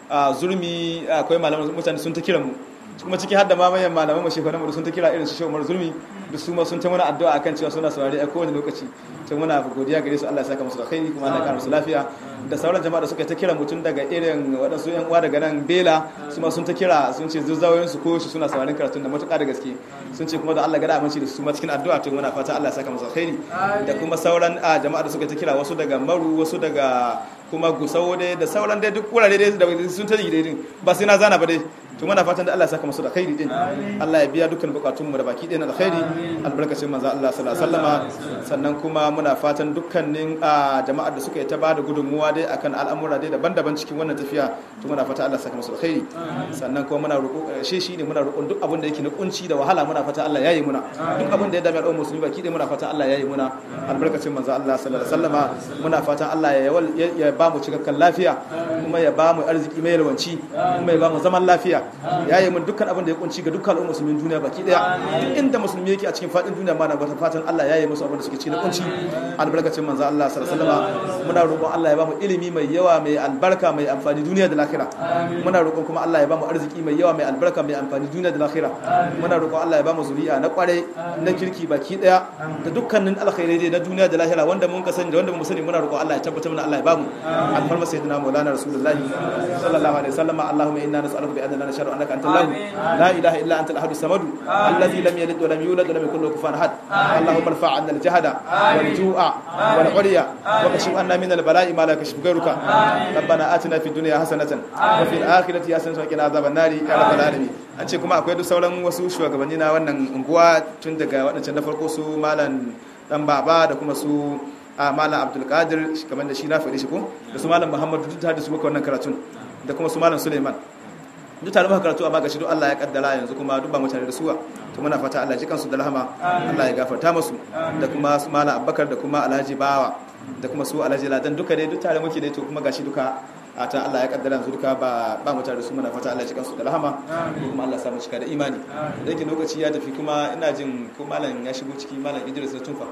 zurmi akwai malaman mutane sun ta kiran mu kuma ciki har da ma manyan malaman mashi kwanan sun ta kira irin su shawar zulmi da su ma sun ta mana addu'a akan cewa suna saurari a kowane lokaci to muna godiya gare su Allah ya saka musu da khairi kuma Allah ya kara musu lafiya da sauran jama'a da suka ta kira mutum daga irin waɗansu yan uwa daga nan Bela su ma sun ta kira sun ce zuzzawoyin su ko shi suna sauraron karatun da matuƙa da gaske sun ce kuma da Allah gada aminci da su ma cikin addu'a to muna fata Allah ya saka musu khairi da kuma sauran jama'a da suka ta kira wasu daga Maru wasu daga kuma Gusau dai da sauran dai duk wurare dai da sun ta yi dai ba sai na zana ba dai to muna fatan da Allah ya saka musu da khairi din Allah ya biya dukkan bukatun mu da baki ɗaya na alkhairi albarkacin manzo Allah sallallahu alaihi wasallama sannan kuma muna fatan dukkanin jama'ar da suka yi ta bada gudunmuwa dai akan al'amura dai daban-daban cikin wannan tafiya to muna fata Allah ya saka musu da khairi sannan kuma muna roƙo shi shine muna roƙon duk abin da yake na kunci da wahala muna fata Allah ya yi muna duk abin da ya dame al'ummar musulmi baki ɗaya muna fatan Allah ya yi muna albarkacin manzo Allah sallallahu alaihi wasallama muna fatan Allah ya ba mu cikakken lafiya kuma ya ba mu arziki mai yalwanci kuma ya ba mu zaman lafiya ya yi mun dukkan abin da ya kunci ga dukkan al'ummar musulmin duniya baki daya duk inda musulmi yake a cikin fadin duniya ma na bata fatan Allah ya yi musu abin da suke cikin kunci albarkacin manzo Allah sallallahu alaihi wasallam muna roƙon Allah ya ba mu ilimi mai yawa mai albarka mai amfani duniya da lahira muna roƙon kuma Allah ya ba mu arziki mai yawa mai albarka mai amfani duniya da lahira muna roƙon Allah ya ba mu zuri'a na kware na kirki baki daya da dukkanin alkhairai dai na duniya da lahira wanda mun ka sani da wanda mu sani muna roƙon Allah ya tabbatar mana Allah ya ba mu alfarma sayyidina maulana rasulullahi sallallahu alaihi wasallam Allahumma inna nas'aluka bi anna nashhadu annaka أنت الله لا إله إلا أنت الأحد الصمد الذي لم يلد ولم يولد ولم يكن له كفوا أحد اللهم ارفع عنا الجهد والجوع والعري وكشف عنا من البلاء ما لا كشف غيرك ربنا آتنا في الدنيا حسنة وفي الآخرة حسنة وقنا عذاب النار يا رب العالمين an ce kuma akwai duk sauran wasu shugabanni na wannan unguwa tun daga waɗancan na farko su malam dan baba da kuma su a malam abdulkadir kamar da shi na faɗi shi ko da su malam muhammadu duk da su maka wannan karatun da kuma su malam suleiman duk tare muka karatu amma gashi duk Allah ya kaddara yanzu kuma duk ba mutane da suwa to muna fata Allah ji kansu da rahama Allah ya gafarta musu da kuma su mala Abubakar da kuma Alhaji Bawa da kuma su Alhaji Ladan duka dai duk tare muke dai to kuma gashi duka a ta Allah ya kaddara yanzu duka ba ba mutane da su muna fata Allah ya ji kansu da rahama kuma Allah ya samu cika da imani da yake lokaci ya tafi kuma ina jin ko malam ya shigo ciki malam Idris da Tunfa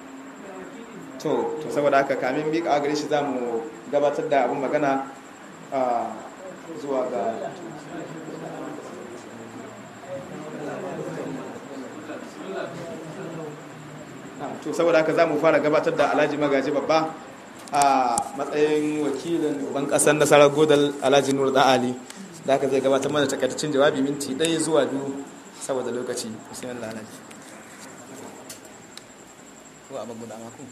to to saboda haka kamin mika gare shi zamu gabatar da abun magana zuwa ga to saboda haka za mu fara gabatar da alhaji magaji babba a matsayin wakilin uban kasar nasarar godal alhaji nur da ali da haka zai gabatar mana takaitaccen jawabi minti ɗaya zuwa biyu saboda lokaci bismillah alhaji ko a maguda mako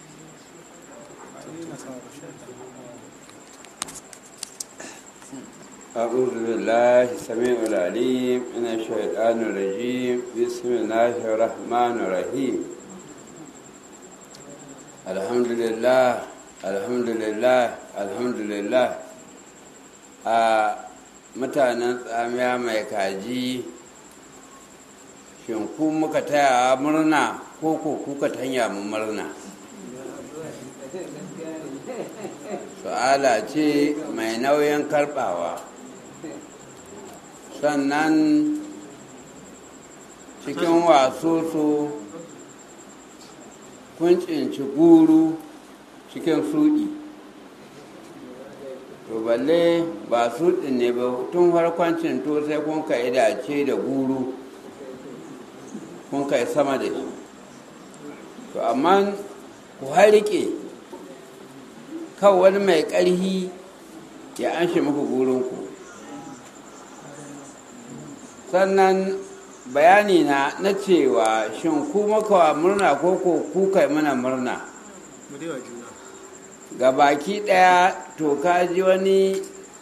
أعوذ بالله السميع العليم من الشيطان الرجيم بسم الله الرحمن الرحيم الحمد لله الحمد لله الحمد لله a mutanen tsamiya mai kaji shin ku muka taya murna ko ko kuka tanya mu murna su'ala ce mai nauyin karbawa sannan cikin wasu su kun cinci guru cikin suɗi to balle ba suɗi ne ba tun farkon cinto sai kun ka dace da guru kun kai sama da shi to amma ku harike kan wani mai ƙarhi ya anshe muku gurinku sannan bayani na na cewa shin ku makawa murna ko ko ku kai mana murna ga baki ɗaya to ka ji wani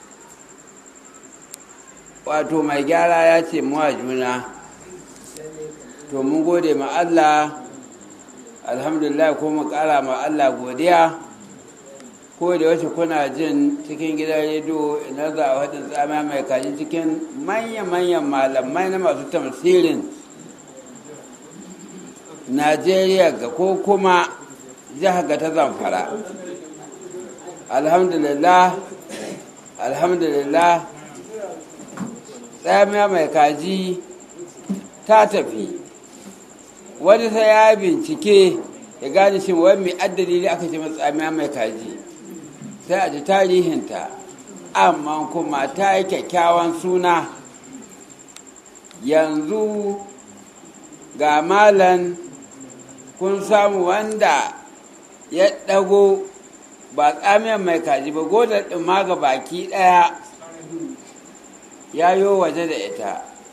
wato mai gyara ya ce muwa juna to mun gode ma Allah alhamdulillah ko mu kara ma Allah godiya ko da wace kuna jin cikin gidan rediyo ina za a wadda tsama mai kaji cikin manya-manyan malamai na masu tamsirin najeriya ga ko kuma jihar ga ta zamfara alhamdulillah alhamdulillah tsamiya mai kaji ta tafi wani sai ya bincike ya gane shi wani mai addali ne aka ce tsamiya mai kaji sai a ji tarihinta amma kuma ta yi kyakkyawan suna yanzu ga malan kun samu wanda ya ɗago ba tsamiyar mai kaji ba godar ɗin ga baki ɗaya ya yi waje da ita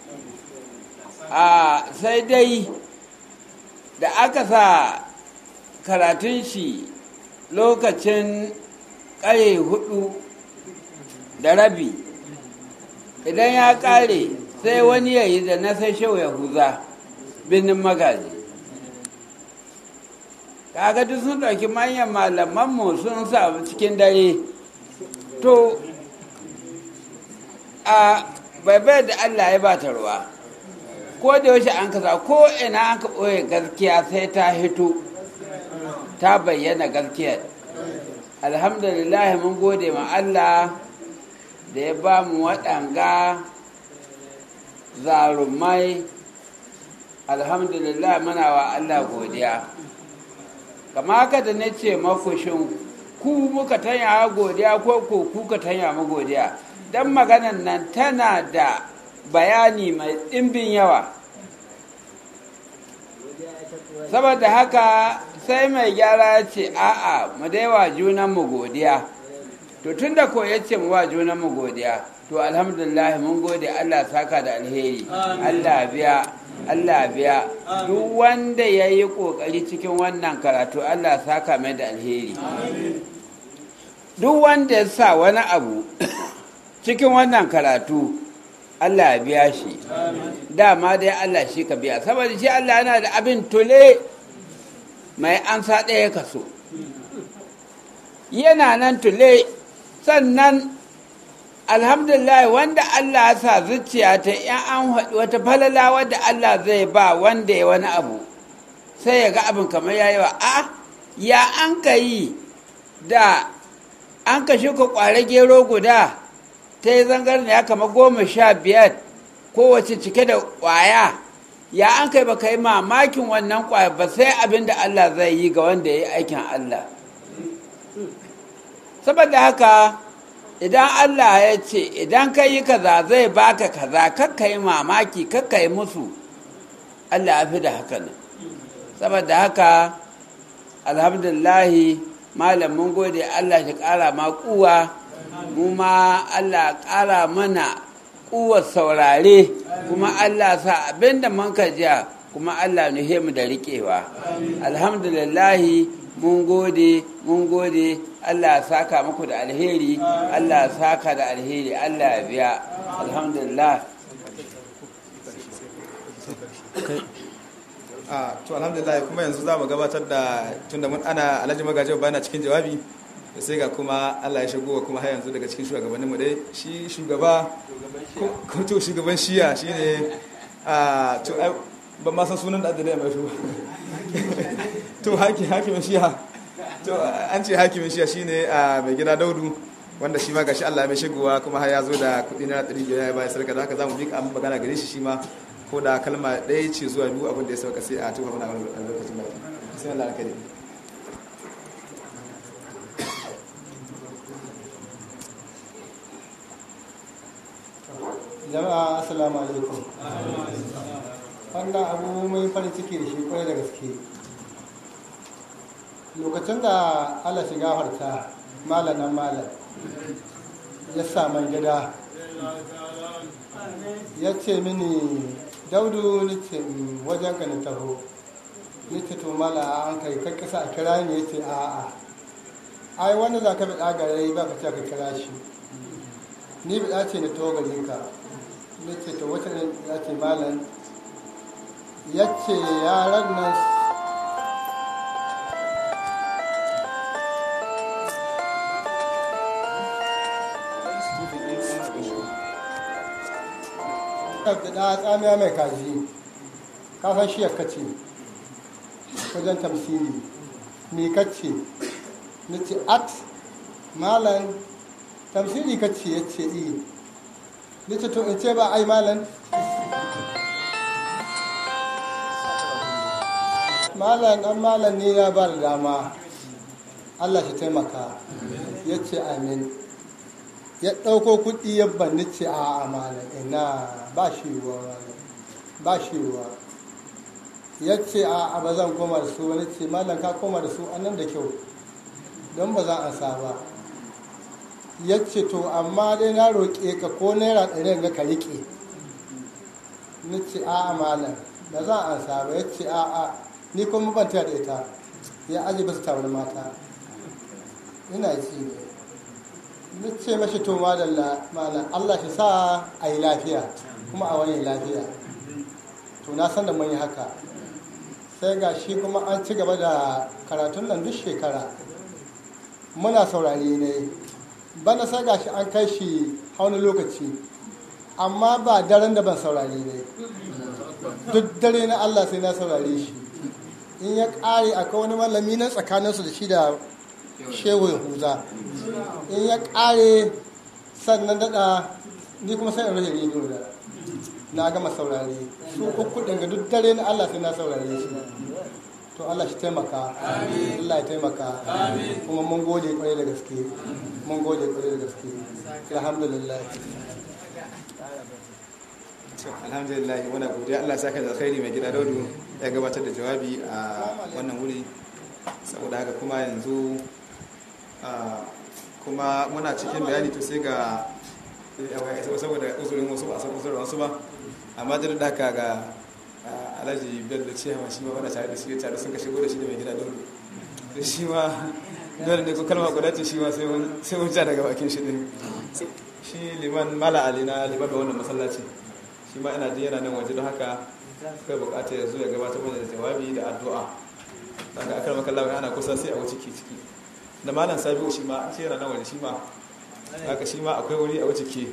a sai dai da aka sa karatun shi lokacin ƙare hudu da rabi idan ya ƙare sai wani ya yi da na sai shau ya huza birnin magaji kaga duk sun ɗauki manyan malamanmu sun sa cikin dare to a baibai da allah ya ba ta ruwa ko da yaushe an kasa ko ina an ka ɓoye gaskiya sai ta hito ta bayyana gaskiyar alhamdulillah mun gode ma Allah da ya ba mu waɗanga zarumai alhamdulillah muna wa Allah godiya kama haka da na ce makushin ku muka tanya godiya ko ko ku ka tanya mu godiya don maganan nan tana da bayani mai ɗimbin yawa saboda haka sai mai gyara ya ce a'a mu dai wa junanmu godiya to tun da ko ya ce mu wa junanmu godiya to alhamdulillah mun gode Allah saka da alheri Allah biya Allah biya duk wanda ya yi ƙoƙari cikin wannan karatu Allah saka mai da alheri duk wanda ya sa wani abu cikin wannan karatu Allah ya biya shi dama dai Allah shi ka biya saboda shi Allah yana da abin tule mai ansa ɗaya kaso yana nan tule sannan alhamdulillah wanda Allah ya sa zuciya ta yan an haɗu wata falala wadda Allah zai ba wanda ya wani abu sai ya ga abin kamar ya yi wa a ya an ka yi da an ka shuka ƙware gero guda ta yi zangar ya kama goma sha biyar kowace cike da ƙwaya ya an kai ba yi mamakin wannan ƙwaya ba sai abin da Allah zai yi ga wanda ya yi aikin Allah saboda haka idan Allah ya ce idan ka yi kaza zai baka kaza kakka yi mamaki kakka yi musu Allah ya fi da haka nan saboda haka alhamdulillahi malam mun gode Allah shi ƙara ma kuwa mu ma Allah ƙara mana kuwar saurare kuma Allah sa abinda mun ka jiya kuma Allah nuhe mu da riƙewa alhamdulillahi mun gode mun gode Allah saka muku da alheri Allah saka da alheri Allah ya biya alhamdulillah a to alhamdulillah kuma yanzu za mu gabatar da tunda mun ana alhaji magaji bayana cikin jawabi da sai ga kuma Allah ya shigo kuma har yanzu daga cikin shugabannin mu dai shi shugaba ko to shugaban shiya shine a to ban ma san sunan da adalai mai shugaba to haki hakimin shiya to an ce hakimin shiya shine a mai gida daudu wanda shi ma gashi Allah ya mai shigowa kuma har ya zo da kudi na 100 ya bayar sarka da haka zamu bi an magana gare shi shi ma ko da kalma ɗaya ce zuwa biyu abin da ya sauka sai a tuka mana a lokacin baki sai Allah ya kare jama'a assalamu alaikum wannan abu mai farin ciki da shi kwarai da gaske lokacin da allah shiga harta malam nan malam ya sa man gida ya ce mini daudu ni ce "Mm, wajen ka na taho ni ce to mala an kai kai kasa a kira ni ya ce a'a ai wanda za ka biɗa gare ba ka ce ka kira shi ni biɗa ce na taho gare ka ni ce to wata ne ya ce malam ya ce yaran nan da tsamiya mai kaji kafin shi ya kace wajen tamsiri me kace na ce at malan tamsiri kace ya ce i na ce to in ce ba ai malan malan an malan ne ya ba da dama allah shi taimaka ya ce amin ya ɗauko kuɗi ya banni ce a amana ina ba shi ruwa malam ba shi ruwa ya ce a ba zan koma da su wani ce malam ka koma da su annan da kyau don ba za a sa ba ya ce to amma dai na roƙe ka ko naira ɗari ga ka riƙe ni ce a a malam ba za a sa ba ya ce a a ni kuma ban taya da ita ya aji ba su tawar mata ina ci ne na ce mashi to madalla malam Allah shi sa a yi lafiya kuma a wani lafiya to na san da mun yi haka sai ga shi kuma an ci gaba da karatun nan duk shekara muna saurare ne bana sai ga shi an kai shi hauni lokaci amma ba daren da ban saurare ne duk dare na Allah sai na saurare shi in ya ƙare akwai wani malami na tsakaninsu da shi da shehu yahuza in ya ƙare sannan daɗa ni kuma sai in rage rediyo da na gama saurare su uku daga duk dare na Allah sai na saurare shi to Allah shi taimaka Allah ya taimaka kuma mun gode kwarai da gaske mun gode kwarai da gaske alhamdulillah alhamdulillah muna godiya Allah saka da alkhairi mai gida daudu ya gabatar da jawabi a wannan wuri saboda haka kuma yanzu ah, kuma muna cikin bayani to sai ga saboda uzurin wasu ba a san uzurin wasu ba amma da da haka ga ah, alhaji bello cewa shi ma wanda tare da shi tare sun ka shigo da shi da mai gida daudu da shi ma dole ne ko kalma guda ce shi ma sai mun sai mun ja daga bakin shi din shi liman mala ali na liman da wannan masallaci shi ma ina ji yana nan waje don haka kai bukata ya zo ya gabatar mana da jawabi da addu'a daga akar makallawa ana kusa sai a wuce ke ciki da malam sabiu shi ma shi yana nan waje shi ma haka shi ma akwai wuri a wuce ke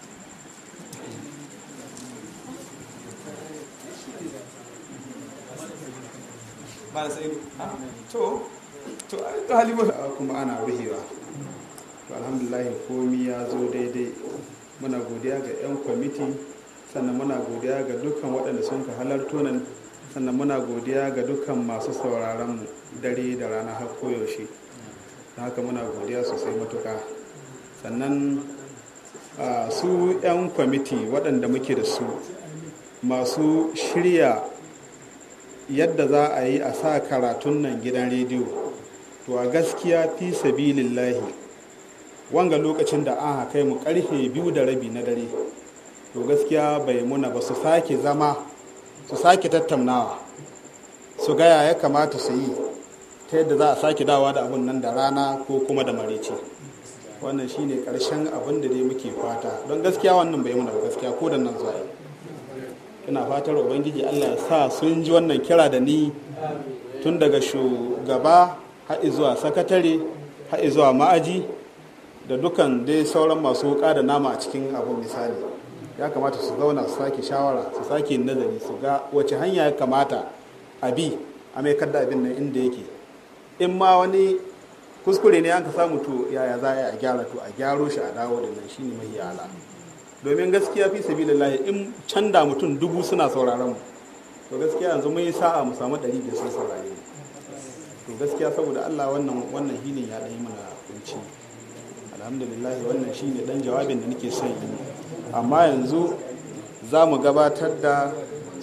malam sabiu ah, to to ai to halima kuma ana ruhewa to alhamdulillah komi ya zo daidai muna godiya ga 'yan kwamiti sannan muna godiya ga dukkan waɗanda sun ka halarto nan sannan muna godiya ga dukkan masu sauraron mu dare da rana har koyaushe don haka muna godiya sosai matuka sannan a, su 'yan kwamiti waɗanda muke da su masu shirya yadda za a yi a sa karatun nan gidan rediyo to a gaskiya fi sabilillahi wanga lokacin da an kai mu karfe biyu da rabi na dare to gaskiya bai muna ba su sake zama su sake tattaunawa su gaya ya kamata su yi ta yadda za a sake dawa da abun nan da rana ko kuma da marici wannan shine karshen abin da dai muke fata don gaskiya wannan bai muna ba gaskiya ko da nan zuwa yau ina fatar ubangiji allah ya sa sun ji wannan kira da ni tun daga shugaba har zuwa sakatare har zuwa ma'aji da dukan dai sauran masu wuka da nama a cikin abin misali ya kamata su zauna su sake shawara su sake nazari su ga wace hanya ya kamata a bi a mai kadda abin nan inda yake in ma wani kuskure ne an ka samu to yaya za a gyara to a gyaro shi a dawo da nan shine mahi ala domin gaskiya fi sabilillahi in can da mutum dubu suna sauraron mu to gaskiya yanzu mun yi sa'a mu samu ɗari biyar sun saurare mu to gaskiya saboda Allah wannan wannan hinin ya ɗaya mana kunci alhamdulillah wannan shine dan jawabin da nake son yi amma yanzu za mu gabatar da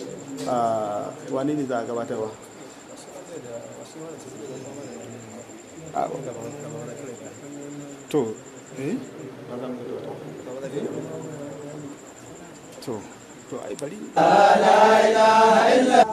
wani ne za a gabatarwa to eh to to ai bari